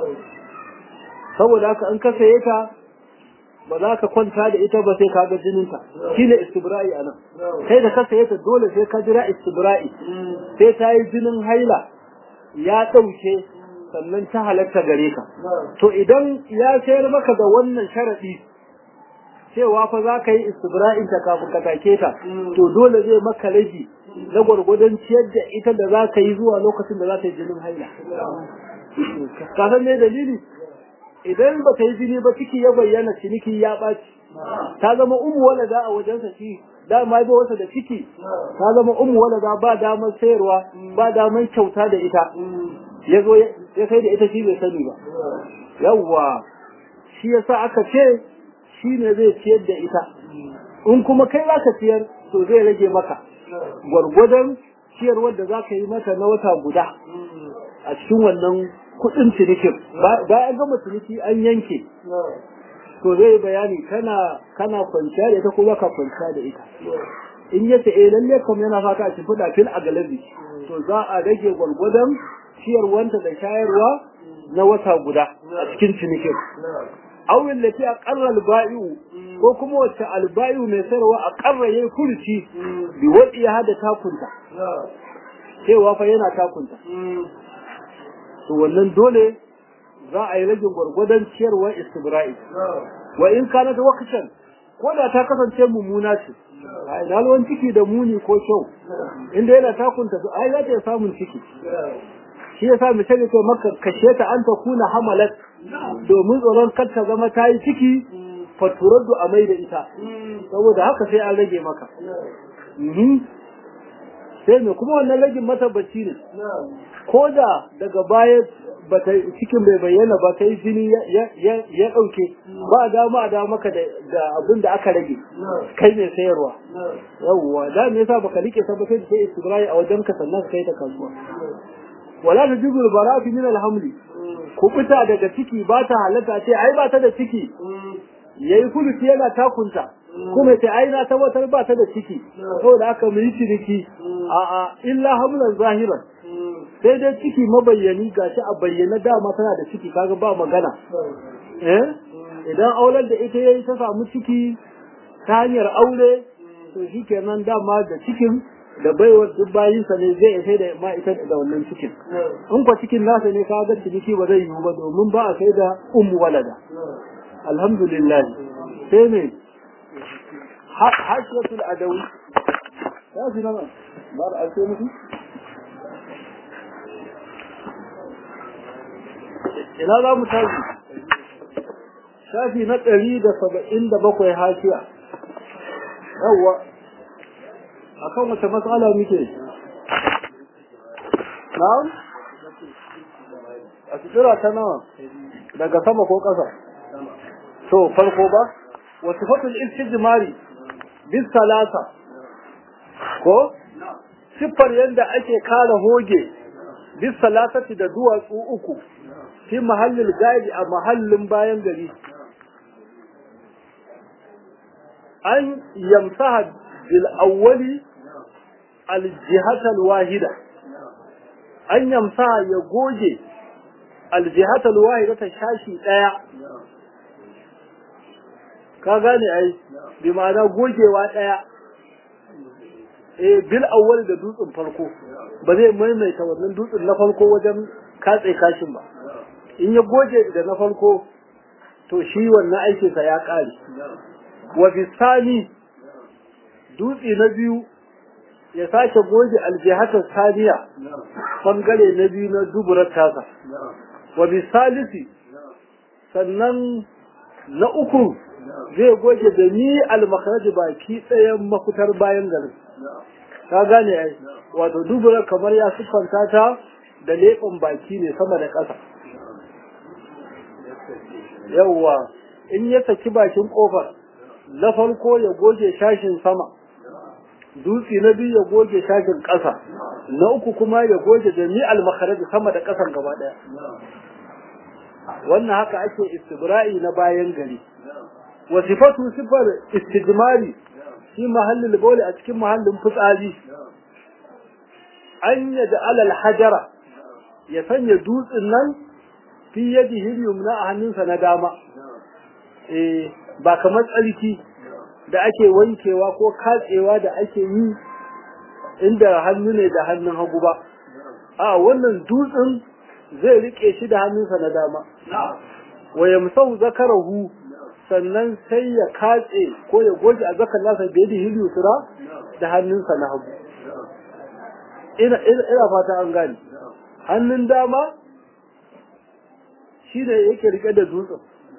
saboda haka in ka saye ta ba za ka kwanta da ita ba sai ka ga jininta shine istibra'i anan kai da ka saye ta dole sai ka jira istibra'i sai ta yi jinin haila ya ɗauke sannan ta halatta gare ka to idan ya sayar maka da wannan sharadi cewa fa za ka yi istibra'in ta kafin ka take ta to dole zai maka raji na gwargwadon ciyar da ita da za ka yi zuwa lokacin da za ta yi jinin haila ka san me dalili idan ba ta yi jini ba ciki ya bayyana ciniki ya ɓaci ta zama umu walada a wajensa shi dama ya wasa da ciki ta zama umu walada ba damar sayarwa ba damar kyauta da ita ya zo ya kai da ita shi bai sani ba yawwa shi yasa aka ce shi ne zai ciyar da ita in kuma kai za ka ciyar to zai rage maka gwargwadon ciyarwar da za ka yi mata na wata guda a cikin wannan kudin cinikin bayan gama ciniki an yanke to zai bayani kana kana kwanciya da ita ko baka kwanciya da ita in yace eh lalle kam yana fata a cikin fil a galabi to za a rage gwargwadon ciyarwanta da shayarwa na wata guda a cikin cinikin awin da fi aqarra alba'i'u ko kuma wacce alba'i'u mai sayarwa aqarra yayi kurci bi wadi ya hada takunta cewa fa yana takunta to wannan dole za a yi ragin gwargwadon ciyarwar istibra'i wa in kana da wakatan ko da ta kasance mummuna ce a dalwan ciki da muni ko kyau inda yana takunta to ai za ta samun ciki shi yasa misali ce maka kashe ta an ta kuna hamalat domin tsoron kar ta zama ta yi ciki faturaddu a mai da ita saboda haka sai an rage maka sai me kuma wannan ragin matabbaci ne ko da daga baya bata cikin bai bayyana ba ta yi jini ya ɗauke ba dama a dama maka da abin da aka rage kai mai sayarwa yawwa da me yasa baka rike sa ba sai sai istibrai a wajen ka sannan kai ta kasuwa wala ta jibul barafi min alhamli ku fita daga ciki ba ta halatta ce ai ba ta da ciki yayi kulusi yana takunta kuma sai ai na tabbatar ba ta da ciki saboda aka mu yi ciniki a a illa hamlan zahiran sai dai ciki mabayyani gashi a bayyana dama tana da ciki kaga ba magana eh idan auren da ita yayi ta samu ciki ta hanyar aure to shikenan dama da cikin da baiwar duk bayinsa ne zai sai da ma ita da wannan cikin in kwa cikin nasa ne ka ga ciniki ba zai yiwu ba domin ba a sai da ummu walada alhamdulillah sai ne hashiyatul adawi ya fi nama ba da alfe mutu ina za mu tashi shafi na ɗari da saba'in da bakwai hashiya yawwa a kan wace matsala muke na'am a tsira ta nawa daga sama ko ƙasa to farko ba wasu fatul istijmari bis salasa ko siffar yadda ake kare hoge bis salasati da duwatsu uku fi mahallin gadi a mahallin bayan gari an yamsaha bil awwali al jihatal wahida an yamsaha ya goge al jihatal wahida ta shashi daya ka gane ai bi ma'ana gogewa daya eh bil awwal da dutsen farko ba zai maimaita wannan dutsen na farko wajen katse kashin ba in ya goge da na farko to shi wannan aikinsa ya kare wa bisani dutse na biyu ya sake goge aljihatar saniya bangare na biyu na duburar tasa wa bisalisi sannan na uku zai goge da ni almakaraji baki ɗayan mafitar bayan garin ka gane ai wato dubura kamar ya siffanta ta da leɓen baki ne sama da ƙasa yawwa in ya saki bakin ƙofar na farko ya goge shashin sama dutse na biyu ya goge shashin ƙasa na uku kuma ya goge jami'al makaraji sama da ƙasan gaba ɗaya wannan haka ake istibra'i na bayan gari wasifatu sifar istijmari shi mahallin bawli a cikin mahallin fitsari an yada alal hajara ya sanya dutsen nan fi yadihi yumna a hannunsa na dama eh ba kamar tsarki da ake wankewa ko katsewa da ake yi inda hannu ne da hannun hagu ba a wannan dutsen zai rike shi da hannunsa na dama wa yamsau zakarahu sannan sai ya katse ko ya goge a zakar nasa da yadda hiliyu sura da hannunsa na hagu ina ina fata an gane hannun dama shi ne yake rike da dutsen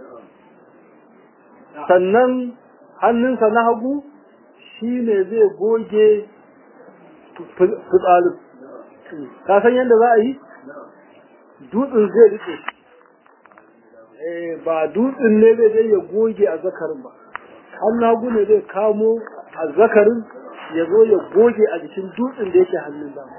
sannan hannunsa na hagu shi ne zai goge fitsarin ka san yadda za a yi dutsen zai rike ba dutsen ne zai zai ya goge a zakarin ba hannun hagu ne zai kamo a zakarin ya zo ya goge a jikin dutsen da yake hannun dama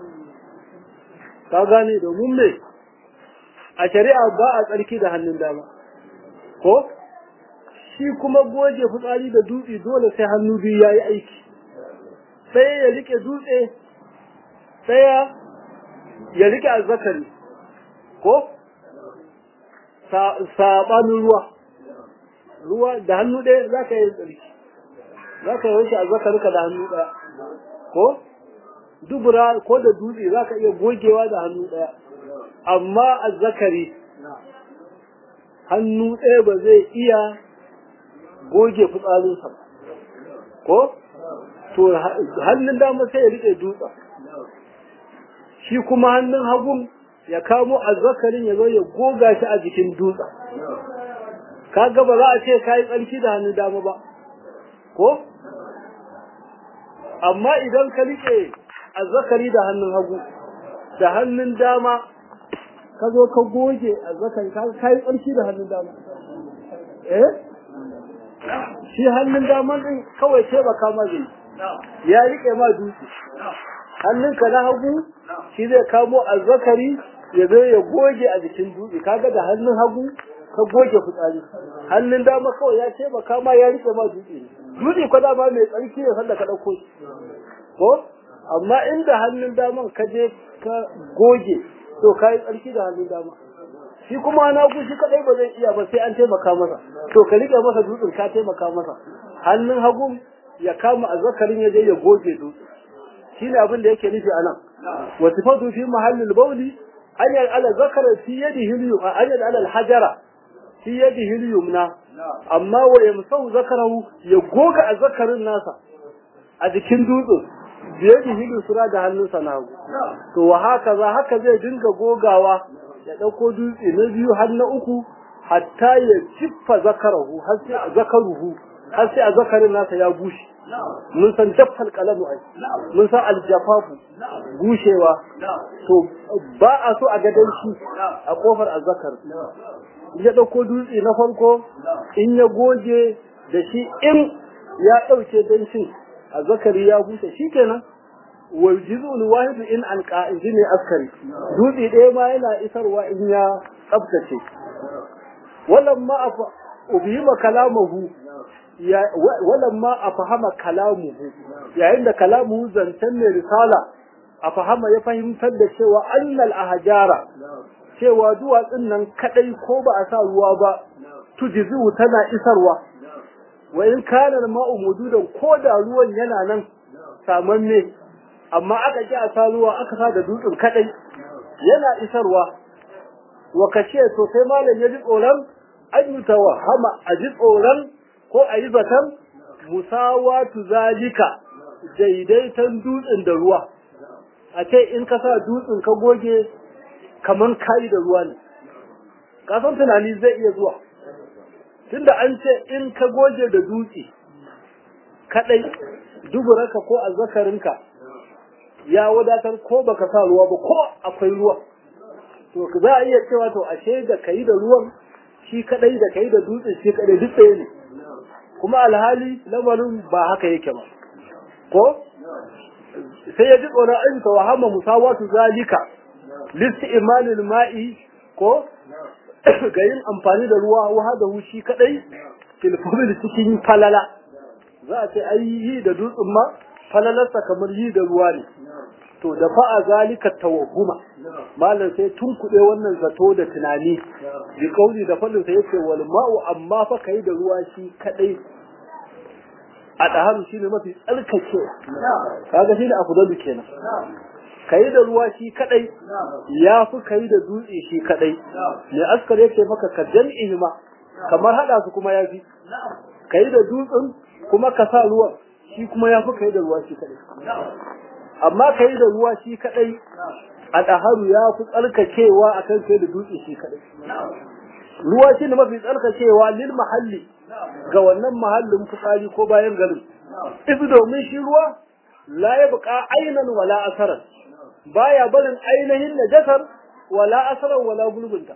ka gane domin me a shari'a ba a tsarki da hannun dama ko shi kuma goge fitsari da dutse dole sai hannu biyu ya yi aiki sai ya rike dutse ɗaya ya rike azzakari ko saɓanin ruwa ruwa da hannu ɗaya za ka yi tsarki za ka yi wanke azzakarika da hannu ɗaya ko dubura ko da dutse za ka iya gogewa da hannu ɗaya amma azzakari hannu ɗaya ba zai iya goge fitsarinsa ko to hannun dama sai ya rike dutsa shi kuma hannun hagun ya kamo azzakarin ya zo ya goga shi a jikin dutsa kaga ba za a ce kayi tsarki da hannun dama ba ko amma idan ka rike azzakari da hannun hagu da hannun dama ka zo ka goge azzakari ka kayi tsarki da hannun dama eh shi hannun dama din kawai ce ba kama zai ya rike ma dutse hannunka na hagu shi zai kamo azzakari ya zo ya goge a jikin dutse kaga da hannun hagu ka goge fitsari hannun dama kawai ya ce ba kama ya rike ma dutse ne dutse ko dama mai tsarki ne sanda ka dauko shi ko amma inda hannun daman ka je ka goge to ka yi tsarki da hannun dama shi kuma na shi kadai ba zai iya ba sai an taimaka masa to ka rike masa dutsen ka taimaka masa hannun hagu ya kama azzakarin ya je ya goge dutse shine abin da yake nufi anan wa sifatu fi mahallil bawli an ala zakara fi yadihi al-yum an ala al-hajara fi yadihi al-yumna amma wa yamsau zakarahu ya goga azzakarin nasa a jikin dutsen biyadihi al-sura da hannunsa na hagu to wa haka za haka zai dinga gogawa ya dauko dutse na biyu har na uku hatta ya ciffa zakarahu har sai zakaruhu har sai a zakarin nasa ya bushe mun san jaffal kalamu ai mun san aljafafu bushewa to ba a so a ga danshi a kofar azzakar ya dauko dutse na farko in ya goge da shi in ya dauke danshin azzakari ya bushe shikenan wal juz'ul wahid in an qa'idi ne askari dutse ɗaya ma yana isarwa in ya tsaftace walamma afa ubihima kalamahu walamma a fahama kalamuhu yayin da kalamuhu zancen mai risala a fahama ya fahimtar da cewa annal ahjara cewa duwatsun nan kadai ko ba a sa ruwa ba tujizu tana isarwa wa in kana ma'u mududan ko da ruwan yana nan samanne amma aka ki a sa ruwa aka sa da dutsen kadai yana isarwa wa kashe to sai malam ya ji tsoron an yi tawahama a ji tsoron ko a yi zaton musawatu zalika daidaiton dutsen da ruwa a ce in ka sa dutsen ka goge kaman kayi da ruwa ne kasan tunani zai iya zuwa tunda an ce in ka goge da dutse kadai duburarka ko azzakarinka ya wadatar ko baka sa ruwa ba ko akwai ruwa to za a iya cewa to ashe da kai da ruwan shi kadai da kai da dutse shi kadai duk ɗaya ne kuma alhali lamarin ba haka yake ba ko sai ya ji tsoron an ta wahama musawatu zalika listi imalil ma'i ko ga yin amfani da ruwa wahada shi kadai filfumil cikin falala za a ce ai yi da dutsen ma falalarsa kamar yi da ruwa ne to da fa'a zalika tawahuma malam sai tun kuɗe wannan zato da tunani bi kauli da fadin sa yace wal ma'u amma fa kai da ruwa shi kadai a daharu shine mafi tsarkake kaga shine afdalu kenan kai da ruwa shi kadai ya fi kai da dutse shi kadai ne askar yake maka ka jam'i ma kamar hada su kuma yafi kai da dutsen kuma ka sa ruwan shi kuma ya fi kai da ruwa shi kadai amma kai da ruwa shi kadai a ɗaharu ya fi tsarkakewa a kan kai da dutse shi kadai ruwa shi ne mafi tsarkakewa lil mahalli ga wannan mahallin fitsari ko bayan garin isu domin shi ruwa la ya buƙa ainan wala asaran baya barin ainihin najasar wala asaran wala gulbinta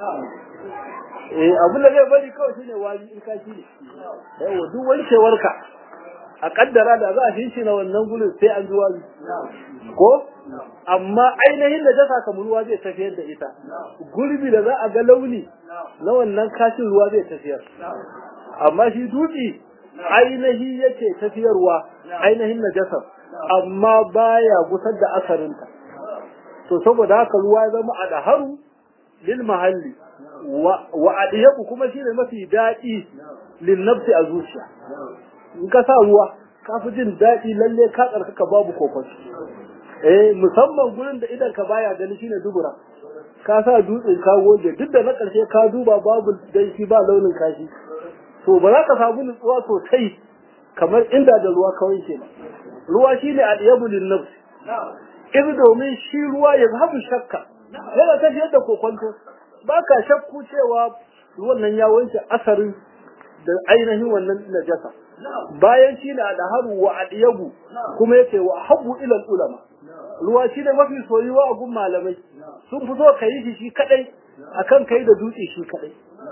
eh abin da zai bari kawai shine wani in ka shi ne yawa duk wankewarka a kaddara da za a shi na wannan gudun sai an zuwa ko amma ainihin da jasa kamar ruwa zai tafiyar da ita gurbi da za a ga launi na wannan kashin ruwa zai tafiyar amma shi dutse ainihi yake tafiyarwa ainihin najasar amma baya gusar da asarinta to saboda haka ruwa ya zama a daharu lil mahalli wa adiyaku kuma shine mafi daɗi lin nafsi a zuciya in ka sa ruwa ka fi jin daɗi lalle ka tsarkaka babu kokon eh musamman gurin da idan ka baya gani shine dubura ka sa dutsen ka goge duk da na ƙarshe ka duba babu danshi ba launin kashi to ba za ka samu nutsuwa sosai kamar inda da ruwa kawai ke ruwa shine al-yabu lin nafs idan domin shi ruwa ya zahabu shakka yana tafiyar da kokonto ba ka shakku cewa ruwan nan ya wanke asarin da ainihin wannan najasa bayan shi na da haru wa adiyabu kuma yake wa habu ilal ulama ruwa shi ne mafi soyuwa a gun malamai sun fi so ka yi shi shi kadai akan kai da dutse shi kadai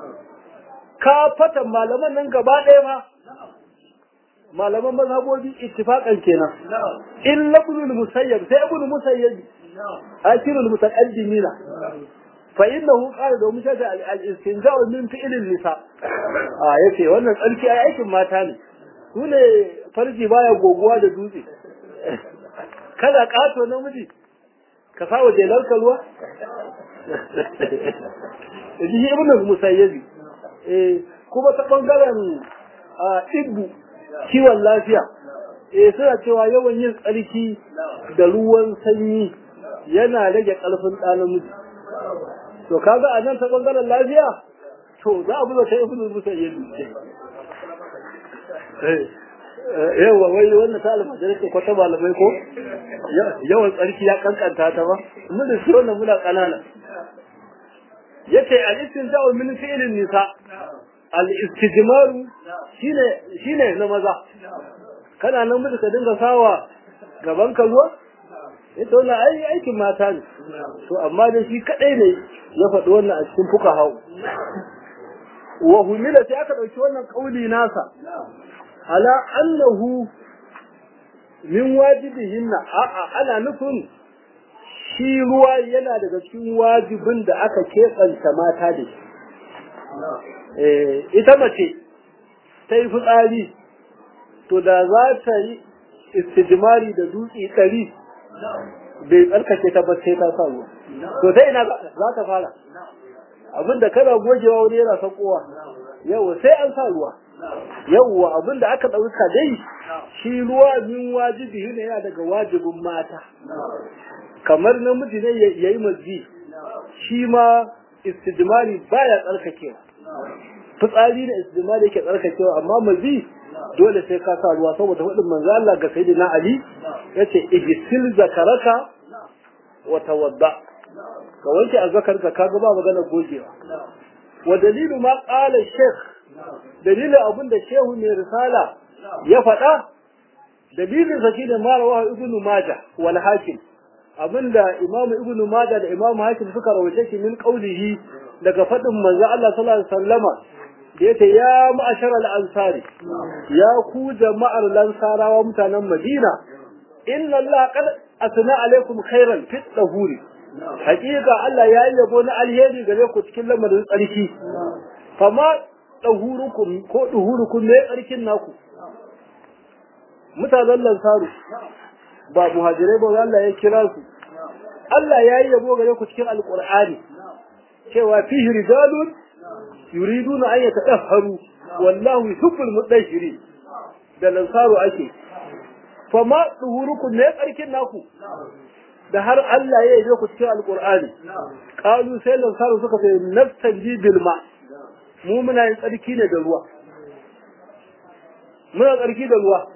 ka fata malaman nan gaba ɗaya ma malaman mazhabobi ittifaqan kenan illa ibn musayyab sai ibn musayyab akirul mutaqaddimina fa innahu qala da mushaja al-istinja'u min fi'lin nisa a yace wannan tsarki ai aikin mata ne su ne farji baya goguwa da dutse kada kato namiji ka sa waje lalka ruwa ji ibn musayyibi eh kuma ta bangaren ibbu kiwon lafiya eh suna cewa yawan yin tsarki da ruwan sanyi yana rage ƙarfin ɗa namiji to kaga a nan ta ɓangaren lafiya to za a buga ta ibn musayyib yawa wai wannan ta almajirai ce kwata malamai ko yawan tsarki ya kankanta ta ba mun da shi wannan muna kanana yace al-istinja'u min fi'lin nisa al-istijmaru shine shine na maza kana nan mutu ka dinga sawa gaban ka ruwa ita wannan ai aikin mata ne to amma da shi kadai ne ya faɗi wannan a cikin fuka hau wa humila sai aka ɗauki wannan kauli nasa ala annahu min wajibihinna a'a ana nufin shi ruwa yana daga cikin wajibin da aka keɓanta mata da shi ita mace ta yi fitsari to da za ta yi istijmari da dutse ɗari bai tsarkake ta ba sai ta sa ruwa to ta ina za ta fara abinda kana gogewa wani yana sakowa yau sai an sa ruwa yawwa abin da aka ɗauka dai shi ruwa min wajibi ne yana daga wajibin mata kamar namiji ne ya yi mazi shi ma istijmari baya tsarkakewa fitsari da istijmari yake tsarkakewa amma mazi dole sai ka sa ruwa saboda faɗin manzo Allah ga sayyidina Ali yace ijsil zakaraka wa tawadda ka wanke azzakarka kaga ba magana gogewa wa dalilu ma qala shaykh dalilin abin da shehu mai risala ya faɗa dalilin sa shine marawa ibnu majah wal hakim abinda imam ibnu majah da imam hakim suka rawaita shi min qaulihi daga faɗin manzo Allah sallallahu alaihi wasallama da yace ya ma'ashar al-ansari ya ku jama'ar lansarawa mutanen Madina inna Allah qad asna alaikum khairan fi dahuri hakika Allah ya yi yabo na alheri gare ku cikin lamarin tsarki fama ɗahurukum ko ɗuhurukum ne tsarkin naku mutanen lansaru ba muhajirai ba Allah ya kira su Allah ya yi yabo gare ku cikin alƙur'ani cewa fihi rijalun yuriduna an yatadahharu wallahu yuhibbul mudahhirin da lansaru ake fama ɗuhurukum ne tsarkin naku da har Allah ya yi ku cikin alƙur'ani qalu sai lansaru suka ce nafsan bil ma' mu muna yin tsarki ne da ruwa muna tsarki da ruwa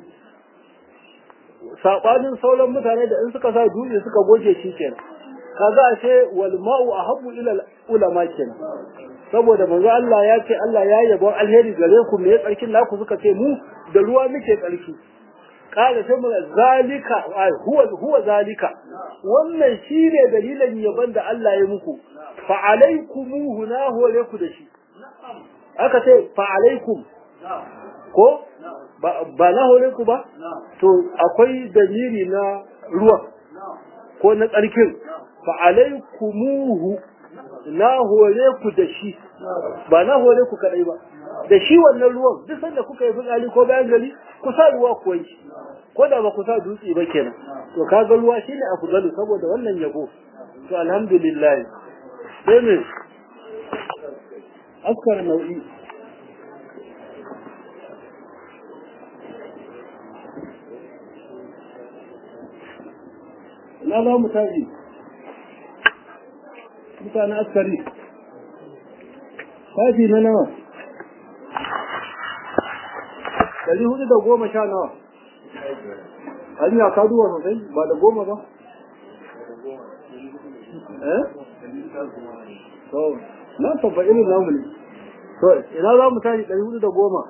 saɓanin sauran mutane da in suka sa dutse suka goge shi kenan kaga ashe wal ma'u ahabbu ila ulama kenan saboda manzo Allah ya ce Allah ya yabo alheri gare ku me tsarkin naku suka ce mu da ruwa muke tsarki kada sai mu zalika huwa huwa zalika wannan shine dalilin yabon da Allah ya muku fa alaikumuhu na hore ku da shi aka ce fa alaikum ko ba na hore ku ba to akwai dalili na ruwa ko na tsarkin fa alaikumuhu na hore ku da shi ba na hore ku kadai ba da shi wannan ruwan duk sanda kuka yi fitsari ko bayan gari ku sa ruwa ku wanki ko da ba ku sa dutse ba kenan to kaga ruwa shine afdalu saboda wannan yabo to alhamdulillah sai me askar nau'i na za mu tashi mutane askari tashi na nawa ɗari hudu da goma sha nawa hanya ka duwa sosai ba da goma ba eh to na tabba irin namu ne to ina za mu tashi ɗari hudu da goma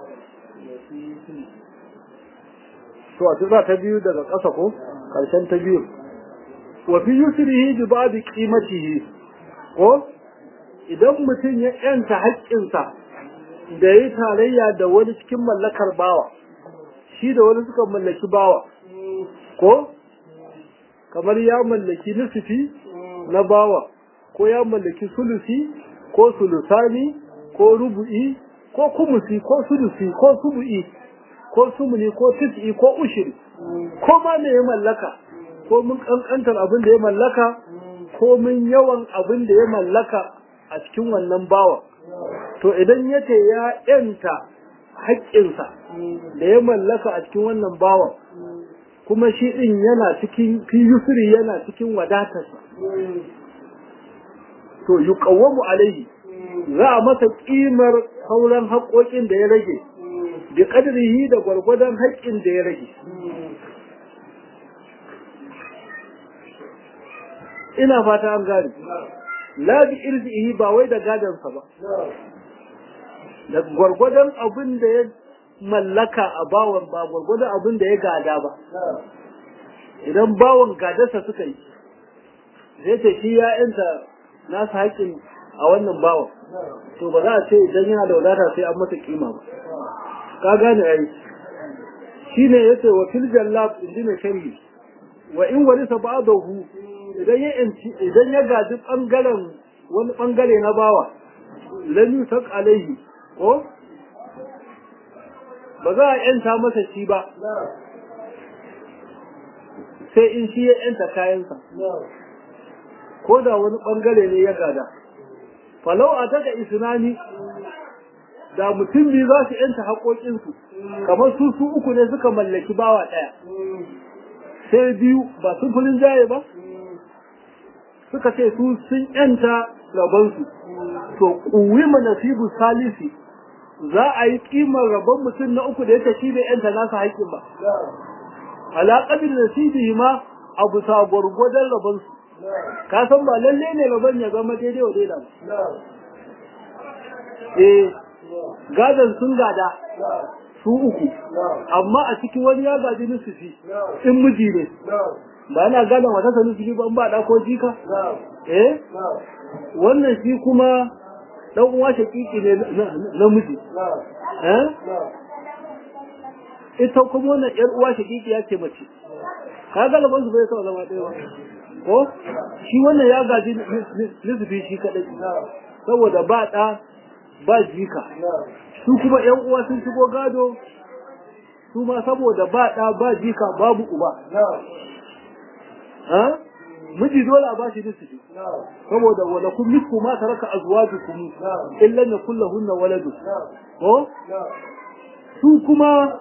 to a tura ta biyu daga ƙasa ko ƙarshen ta biyu wa fi yusrihi bi ba'di qimatihi ko idan mutum ya yanta haƙƙinsa da yi tarayya da wani cikin mallakar bawa shi da wani suka mallaki bawa ko kamar ya mallaki nisifi na bawa ko ya mallaki sulusi ko sulusani ko rubu'i ko kumusi ko sulusi ko subu'i ko sumuni ko tis'i ko ushiri ko ma me ya mallaka ko mun kankantar abin da ya mallaka ko mun yawan abin da ya mallaka a cikin wannan bawa to idan yace ya yanta haƙƙinsa da ya mallaka a cikin wannan bawa kuma shi din yana cikin fi yusri yana cikin wadatarsa to yuqawwamu alaihi za a masa kimar sauran haƙoƙin da ya rage bi qadrihi da gwargwadon haƙƙin da ya rage ina fata an gane la bi irzihi ba wai da gadansa ba da gwargwadon abin da ya mallaka a bawan ba gwargwadon abin da ya gada ba idan bawan gadarsa suka yi zai ce shi ya yanta nasa haƙƙin a wannan bawan to ba za a ce idan yana da wadata sai an masa kima ba ka gane ai shi ne ya ce wa fil jallab in ji mai sharhi wa in wani ba'dahu idan ya idan ya gaji bangaren wani bangare na bawa lam yusak alaihi ko ba za a yanta masa shi ba sai in shi ya yanta kayansa ko da wani bangare ne ya gada falau a daga isnani da mutum biyu za su yanta haƙoƙinsu kamar su su uku ne suka mallaki bawa ɗaya sai biyu ba sun fulin jaye ba suka ce su sun yanta rabonsu to kuwima nasibu salisi za a yi kimar rabon mutum na uku da ya tafi da yanta nasa haƙƙin ba alaƙadin nasibi ma abu sa gwargwadon rabonsu ka san ba lalle ne rabon ya zama daidai wa daidai ba eh gadon sun gada su uku amma a cikin wani ya gaji nusufi in miji ne ba yana gadon wata sanu nusufi ba ba da ko jika eh wannan shi kuma dan uwa shakiki ne na miji eh ita kuma wannan yar uwa shakiki ya ce mace ka ga laban su bai sa zama ɗaya ba ko shi wannan ya gaji nusufi shi kadai saboda ba ɗa ba jika su kuma ‘yan uwa sun shigo gado su ma saboda ba ɗa ba jika babu uba miji dole a bashi nisfi saboda wala kun nisfu ma taraka azwajukum illa na kullahunna waladu ko su kuma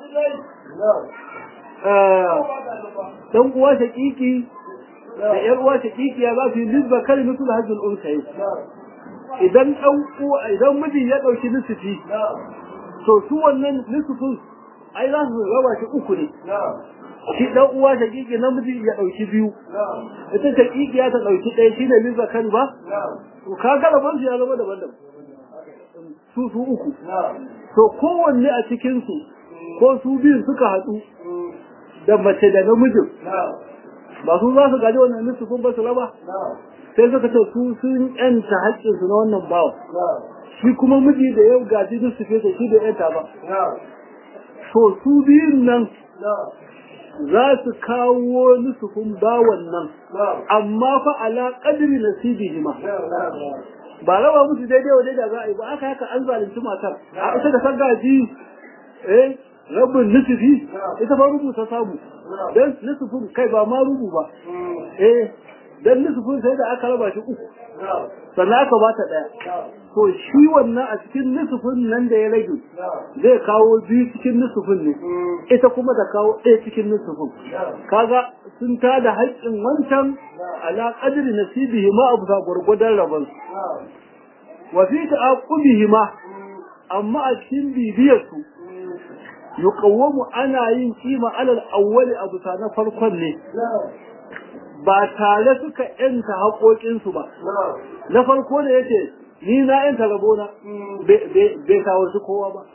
dan uwa shakiki da ‘yan uwa shakiki ya za su yi nisba kalimatul hajjul unsayi idan ɗan uwa idan miji ya ɗauki nisfi to su wannan nisfin ai za su raba shi uku ne shi ɗan uwa shakiki namiji ya ɗauki biyu ita shakiki ya ta ɗauki ɗaya shi ne nisba kan ba to ka ga rabon ya zama daban-daban su su uku to kowanne a cikinsu ko su biyu suka haɗu da mace da namijin ba su za su gaji wannan nisfin ba su raba sai suka ce su sun yanta haƙƙinsu na wannan bawa shi kuma miji da yau gaji duk su fesa shi da yanta ba to su biyun nan za su kawo nusufin bawan nan amma fa ala qadri nasibihi ma ba raba musu daidai wa daidai za a yi ba aka haka an zalunci matar a ita da gaji eh rabin nusufi ita fa rubuta samu dan nusufin kai ba ma rubu ba eh dan nusufin sai da aka raba shi uku sannan aka ba ta ɗaya to shi wannan a cikin nusufin nan da ya rage zai kawo biyu cikin nusufin ne ita kuma da kawo ɗaya cikin nusufin kaga sun ta da haƙƙin wancan ala qadri nasibihi ma abu gwargwadon rabon wa fi ta'aqubihi ma amma a cikin bibiyar su yuqawwamu ana yin kima alal awwali abu na farkon ne ba tare suka yanta haƙoƙinsu ba. Na farko da yake ni na yanta rabona bai kawo su kowa ba.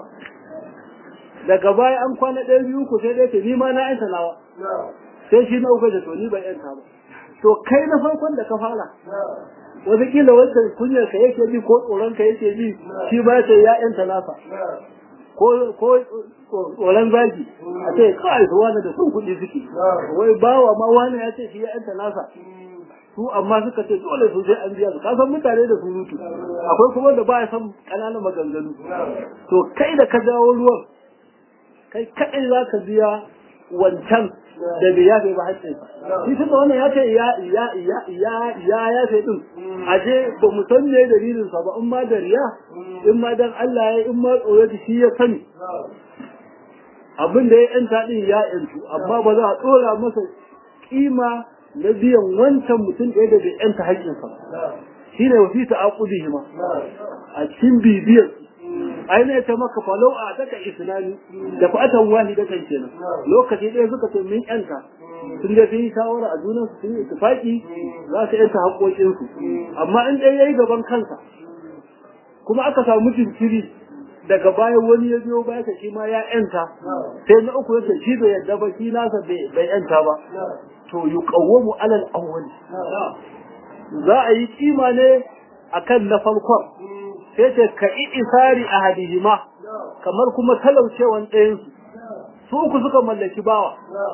Daga baya an kwana ɗaya biyu ku sai da yake ni ma na yanta nawa. Sai shi na uku da to ni ban yanta ba. To kai na farkon da ka fara. Wataƙila wancan kunyar ka yake bi ko tsoron ka yake bi shi ba sai ya yanta nasa. ko tsoron zagi a ce kawai su wani da sun kuɗi suke wai bawa ma wani ya ce shi ya yanta nasa su amma suka ce dole su sai an biya su kasan mutane da surutu akwai kuma da ba ya san ƙananan maganganu to kai da ka jawo ruwan kai kaɗai za ka biya wancan da bai yafe ba haƙƙin shi tunda wannan ya ce ya ya ya ya ya yafe din aje ba mu san me dalilin sa ba in ma da riya in ma dan Allah ya in ma tsoro da shi ya sani abin da ya yanta din ya yantu amma ba za a tsora masa kima na biyan wancan mutum ɗaya da bai yanta haƙƙinsa shi ne wasi ta akudihi ma a cikin bibiyar aina ta maka falau a daga islami da fatan wani da kan kenan lokaci ɗaya suka ce min yanta sun da yi shawara a junan su sun yi tufaki za su yanta haƙoƙinsu amma in ɗaya yayi gaban kansa kuma aka samu jinkiri daga bayan wani ya biyo baya ka shi ma ya yanta sai na uku yace shi bai yadda ba shi nasa bai yanta ba to yuqawwamu alal awwal za a yi kima ne akan na farkon sai ce ka isari ahadihima kamar kuma talaucewan ɗayan su su uku suka mallaki bawa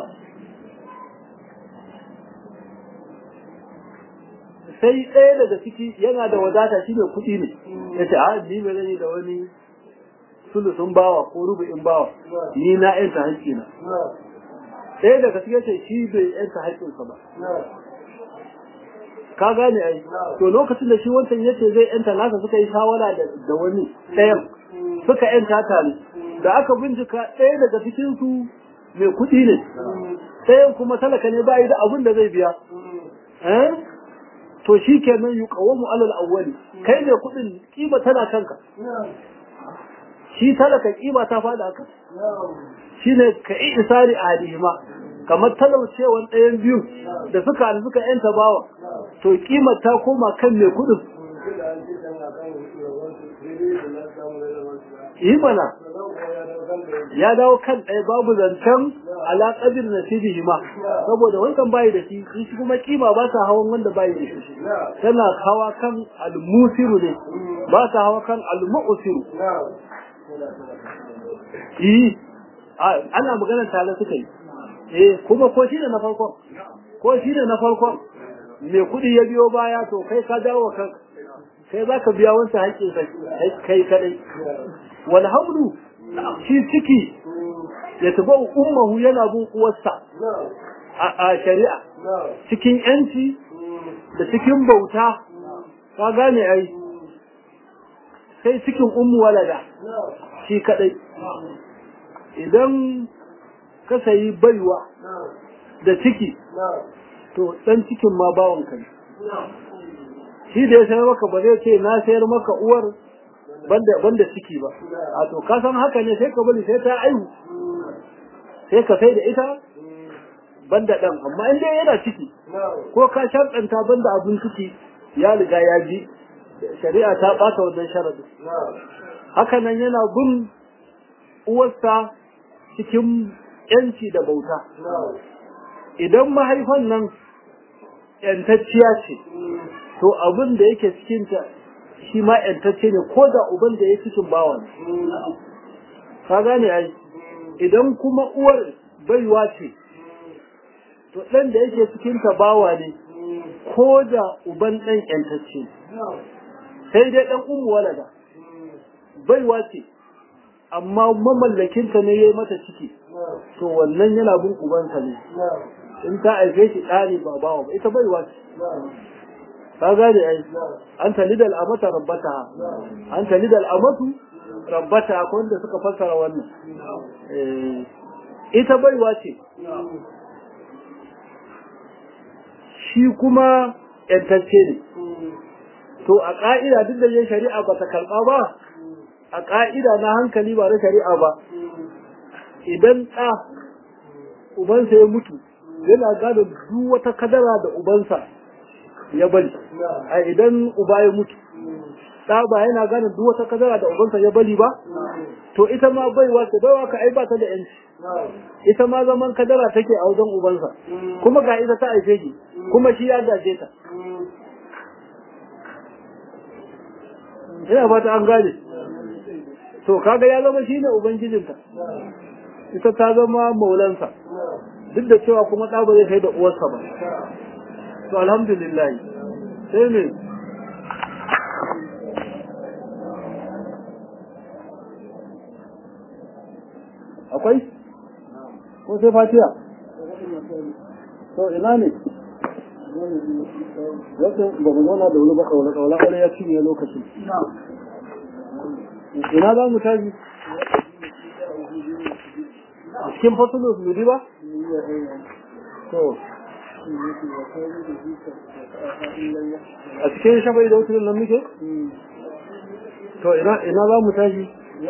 sai ɗaya daga ciki yana da wadata shi ne kuɗi ne ya ce a ni ba zai da wani sulusun bawa ko rubu'in bawa ni na yanta haƙƙina ɗaya daga cikin ce shi bai yanta haƙƙinsa ba ka gane ai to lokacin da shi wancan yace zai yanta nasa suka yi shawara da wani ɗayan suka yanta tare da aka bincika ɗaya daga cikin su mai kuɗi ne ɗayan kuma talaka ne ba yi da abin da zai biya to shi kenan yuqawamu alal awwali kai ne kuɗin kima tana kanka shi talaka kima ta fada ka shine ka isari alihima kamar talaucewan ɗayan biyu da suka suka yanta bawa to kima ta koma kan mai kudin yi mana ya dawo kan ɗaya babu zancen alaƙadir na sibihi ma saboda wancan bayi da shi shi kuma kima ba ta hawan wanda bayi da shi tana hawa kan almusiru ne ba ta hawa kan almu'usiru yi ana magana tare suka yi eh kuma ko shi ne na farkon ko shi ne na farkon mai kuɗi ya biyo baya to kai ka dawo kan kai za ka biya wancan haƙƙin kai kadai wal hamlu shi ciki ya tuba ummahu yana bin uwarsa a shari'a cikin yanci da cikin bauta ka gane ai sai cikin ummu walada shi kadai idan ka sayi baiwa da ciki to dan cikin ma bawon ka ne shi da ya sayar maka ba zai ce na sayar maka uwar banda banda ciki ba a to ka san haka ne sai ka bari sai ta aihu sai ka sai da ita banda dan amma in dai yana ciki ko ka sharɗanta banda abun ciki ya riga ya ji shari'a ta ɓata wannan sharadi haka nan yana bin uwarsa cikin yanci da bauta idan mahaifan nan yantacciya ce to abin da yake cikinta shi ma yantacce ne ko da uban da ya cikin bawa ne ka gane ai idan kuma uwar baiwa ce to ɗan da yake cikinta bawa ne ko da uban ɗan yantacce sai dai ɗan umu walada baiwa ce amma mamallakinta ne ya yi mata ciki to wannan yana bin ubansa ne in ta aife shi ɗani ba bawa ba ita baiwa ce ka gane ai an tali da al'amata rabbata an tali da al'amatu rabbata akwai wanda suka fassara wannan ita baiwa ce shi kuma yantacce ne to a ƙa'ida duk da yin shari'a ba ta karɓa ba a ƙa'ida na hankali ba na shari'a ba idan ɗa ubansa ya mutu yana gado duk wata kadara da ubansa ya bari a idan uba ya mutu ɗa ba yana gane duk wata kadara da ubansa ya bari ba to ita ma baiwa ta baiwa ka ai ba ta da yanci ita ma zaman kadara take a wajen ubansa kuma ga ita ta aife shi kuma shi ya gaje ta ina fata an gane to kaga ya zama shine ubangijinta ita ta zama maulansa duk da cewa kuma ɗa ba zai kai da uwarsa ba to alhamdulillah sai me akwai ko sai fatiya to ina ne Yadda ba mu zauna da wani ba kawai kawai kawai ya cinye lokacin. Ina za mu tashi? cikin fasulun nudi ba to a cikin shafa'i da wuturin nan muke to ina ina za mu tashi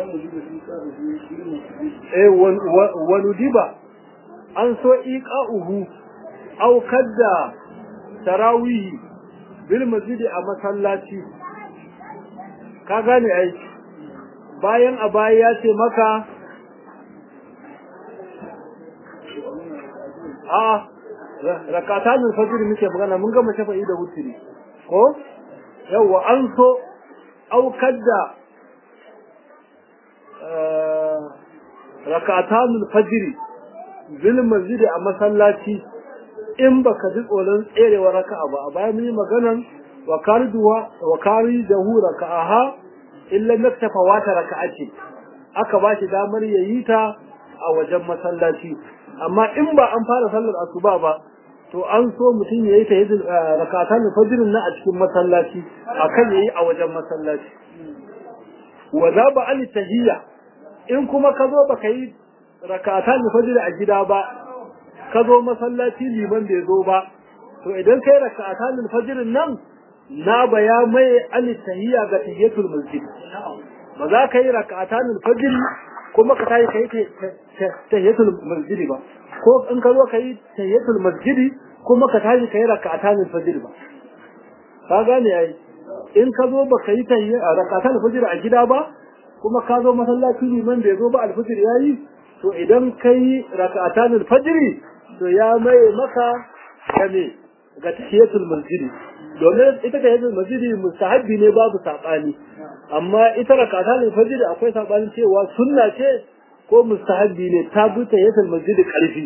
eh wani diba an so iqa'uhu aukar da tarawihi bil masjidi a masallaci ka gane ai bayan a baya ya ce maka a rakatanin fajr muke magana mun gama shafa'i da wutiri ko yawa an so aukar da rakatanin fajr bil masjidi a masallaci in baka ji tsoron tserewa raka'a ba a bayan mun yi maganan wa kariduwa wa karidahu raka'aha illa naktafa wata raka'a ce aka ba shi damar yayi ta a wajen masallaci amma in ba an fara sallar asuba ba to an so mutum yayi ta yadda rakatan fajr na a cikin masallaci akan yayi a wajen masallaci wa za ba ali tahiyya in kuma ka zo baka yi rakatan fajr a gida ba ka zo masallaci liman bai zo ba to idan kai rakatan fajr nan na baya mai ali tahiyya ga tahiyatul masjid ba za ka yi rakatan fajr kuma ka tayi kai tahiyatul masjid ba ko in ka zo ka yi tahiyatul masjid kuma ka tayi kai rakatan fajr ba ka gane ai in ka zo baka yi rakatan fajr a gida ba kuma ka zo masallaci liman bai zo ba alfajr yayi to idan kai rakatan fajr to ya mai maka kame ga tahiyatul masjid domin ita tahiyatul masjid mustahabbi ne babu sabani amma ita rakatan fajr akwai sabanin cewa sunna ce ko mustahabbi ne ta bi tahiyatul masjid karfi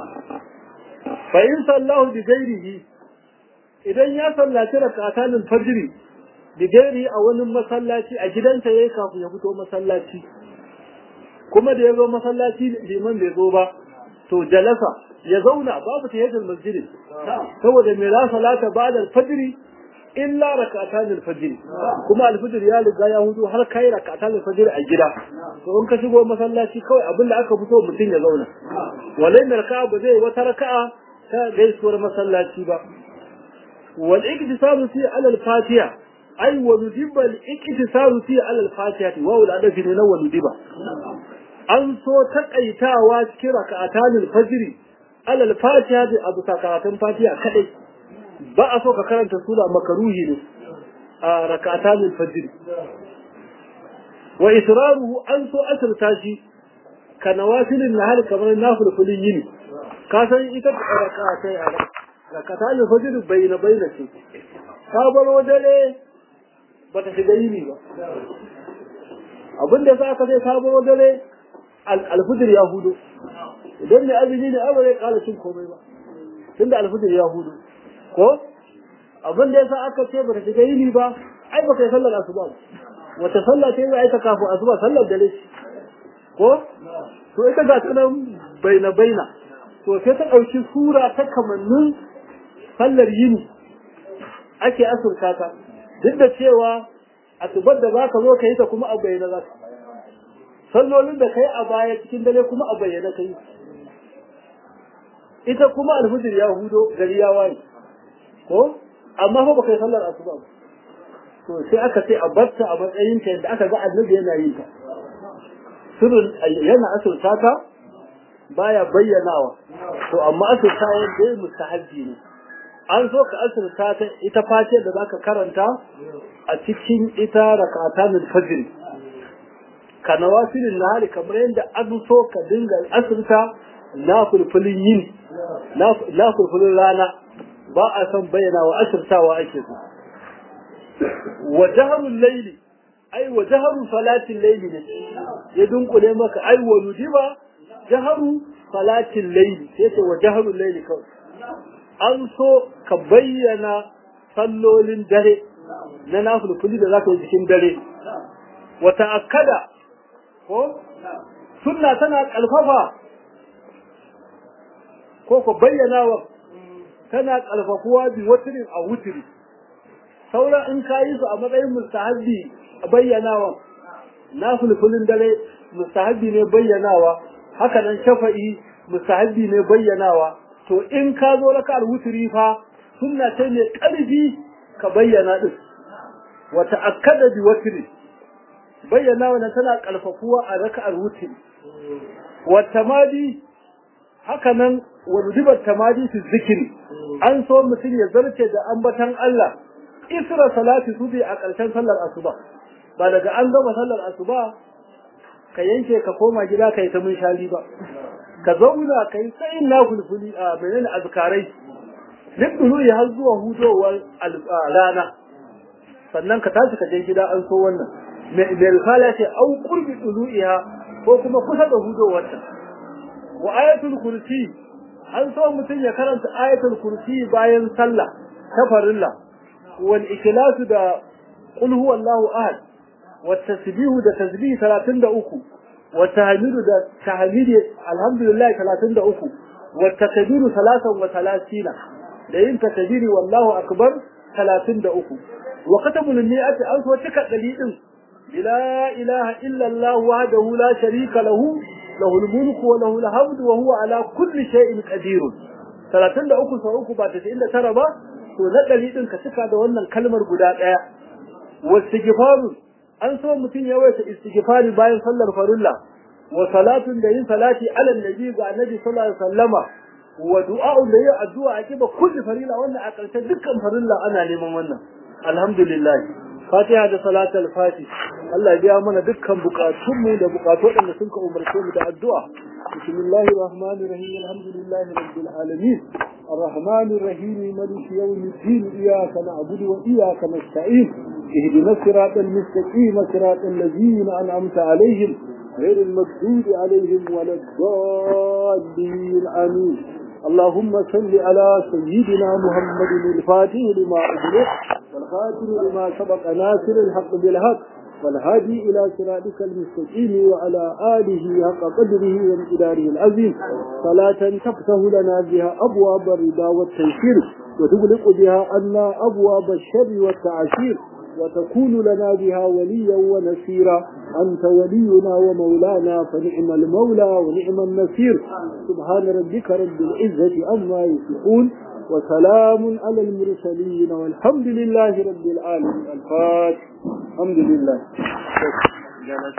fa in sallahu bi ghairihi idan ya sallaci rakatan fajr bi ghairi a wani masallaci a gidansa yayi kafin ya fito masallaci kuma da ya zo masallaci liman bai zo ba to jalasa ya zauna babu tahiyatul masjid saboda me la salata ba'da al-fajr illa rak'atan al-fajr kuma al-fajr ya riga ya hudu har kai rak'atan al-fajr a gida to in ka shigo masallaci kawai abinda aka fito mutum ya zauna walai raka'a ba zai wata raka'a ta gaisuwar masallaci ba wal iktisabu fi ala al-fatiha ay wa nudiba al-iktisabu fi ala al-fatiha wa wal adafi ne na wa nudiba an so takaitawa cikin raka'atan al-fajr ala al-fatiha da abu karatun fatiha kadai ba a so ka karanta sura makaruhi ne a rak'atan al-fajr wa israruhu an so asirta shi ka nawafilin nahar kamar nafilfilin yini ka san ita rak'atai a rak'atan al-fajr bayna bayna ce ka baro dare bata shiga yini ba abinda za ka sai ka baro dare al-fajr ya hudu idan ne azumi ne abu zai kala cin komai ba tunda al-fajr ya hudu ko abin da yasa aka ce bata shiga yini ba ai baka yi sallar asuba ba wata sallah ce ai ta kafu asuba sallar dare ko to ita ga ta nan baina baina to sai ta dauki sura ta kamannin sallar yini ake asurta ta duk da cewa asubar da zaka zo ka yi ta kuma a bayyana za ka sallolin da kai a baya cikin dare kuma a bayyana kai ita kuma alfujir ya hudo gari ya waye ko amma fa baka yi sallar asuba ba to sai aka ce a barta a matsayin ta yadda aka ga annabi yana yin ta sirrin yana asurta ta baya bayyanawa to amma asurta yadda ya mustahabbi ne an so ka asurta ta ita face da zaka karanta a cikin ita rakatan fajr ka nawafilin nahari kamar yadda an so ka dinga asurta na fulfulin yin na fulfulin rana ba a son bayyana wa asirtawa ake so wa jaharul laili ai wa jaharu salatin laili ne ya dunkule maka ai wa nudiba jaharu salatin laili sai ce wa jaharul laili kawai an so ka bayyana sallolin dare na nafulfuli da zaka yi cikin dare wa ta'akkada ko sunna tana kalfafa ko ko bayyana wa tana kalfafuwa bi wutirin a wutiri sauran in ka yi su a matsayin mustahabbi a bayyanawa na fulfulin dare mustahabbi ne bayyanawa haka nan shafa'i mustahabbi ne bayyanawa to in ka zo raka'ar wuturi fa sunna ce ne karfi ka bayyana din wa ta'akkada bi wutri bayyana wannan tana kalfafuwa a raka'ar wuturi wa tamadi haka nan wa rudibat tamadi fi zikri an so mutum ya zarce da ambatan Allah isra salati subi a ƙarshen sallar asuba ba daga an gama sallar asuba ka yanke ka koma gida ka yi ta munshali ba ka zauna ka yi tsayin na fulfuli a menene azkarai duk dulu har zuwa hudowar rana sannan ka tashi ka je gida an so wannan mai risala ce au qurbi dulu'iha ko kuma kusa da hudowarta wa ayatul kursi an so mutum ya karanta ayatul kursi bayan sallah ta farilla wal ikhlasu da qul huwallahu ahad wat tasbihu da tasbih 33 wat tahmidu da tahmidi alhamdulillah 33 wat takbiru 33 da yin takbiri wallahu akbar 33 wa katabul niyyati an so cika dalilin la ilaha illa allah wahdahu la sharika lahu له الملك وله الحمد وهو على كل شيء قدير 33 sau uku ba 99 ba to na dari din ka cika da wannan kalmar guda daya wastighfaru an so mutun ya waita istighfari bayan sallar farilla wa salatun da yin salati ala nabi ga annabi sallallahu alaihi wasallama wa du'a'un da yin addu'a a kiba kulli farilla wannan a karshe dukkan farilla ana neman wannan alhamdulillah fatiha da salatul fatih Allah ya biya mana dukkan bukatunmu da bukatu da sun ka umarce mu da addu'a bismillahir rahmanir rahim alhamdulillahi rabbil alamin الرحمن الرحيم مالك يوم الدين إياك نعبد وإياك نستعين اهدنا الصراط المستقيم صراط الذين أنعمت عليهم غير المغضوب عليهم ولا الضالين آمين اللهم صل على سيدنا محمد الفاتح لما أغلق والخاتم لما سبق ناصر الحق بالحق والهادي إلى صراطك المستقيم وعلى آله حق قدره وامتداره العظيم صلاة تفتح لنا بها أبواب الرضا والتيسير وتغلق بها عنا أبواب الشر والتعسير وتكون لنا بها وليا ونسيرا أنت ولينا ومولانا فنعم المولى ونعم النصير سبحان ربك رب العزة أما يصفون وسلام على المرسلين والحمد لله رب العالمين الفاتح الحمد لله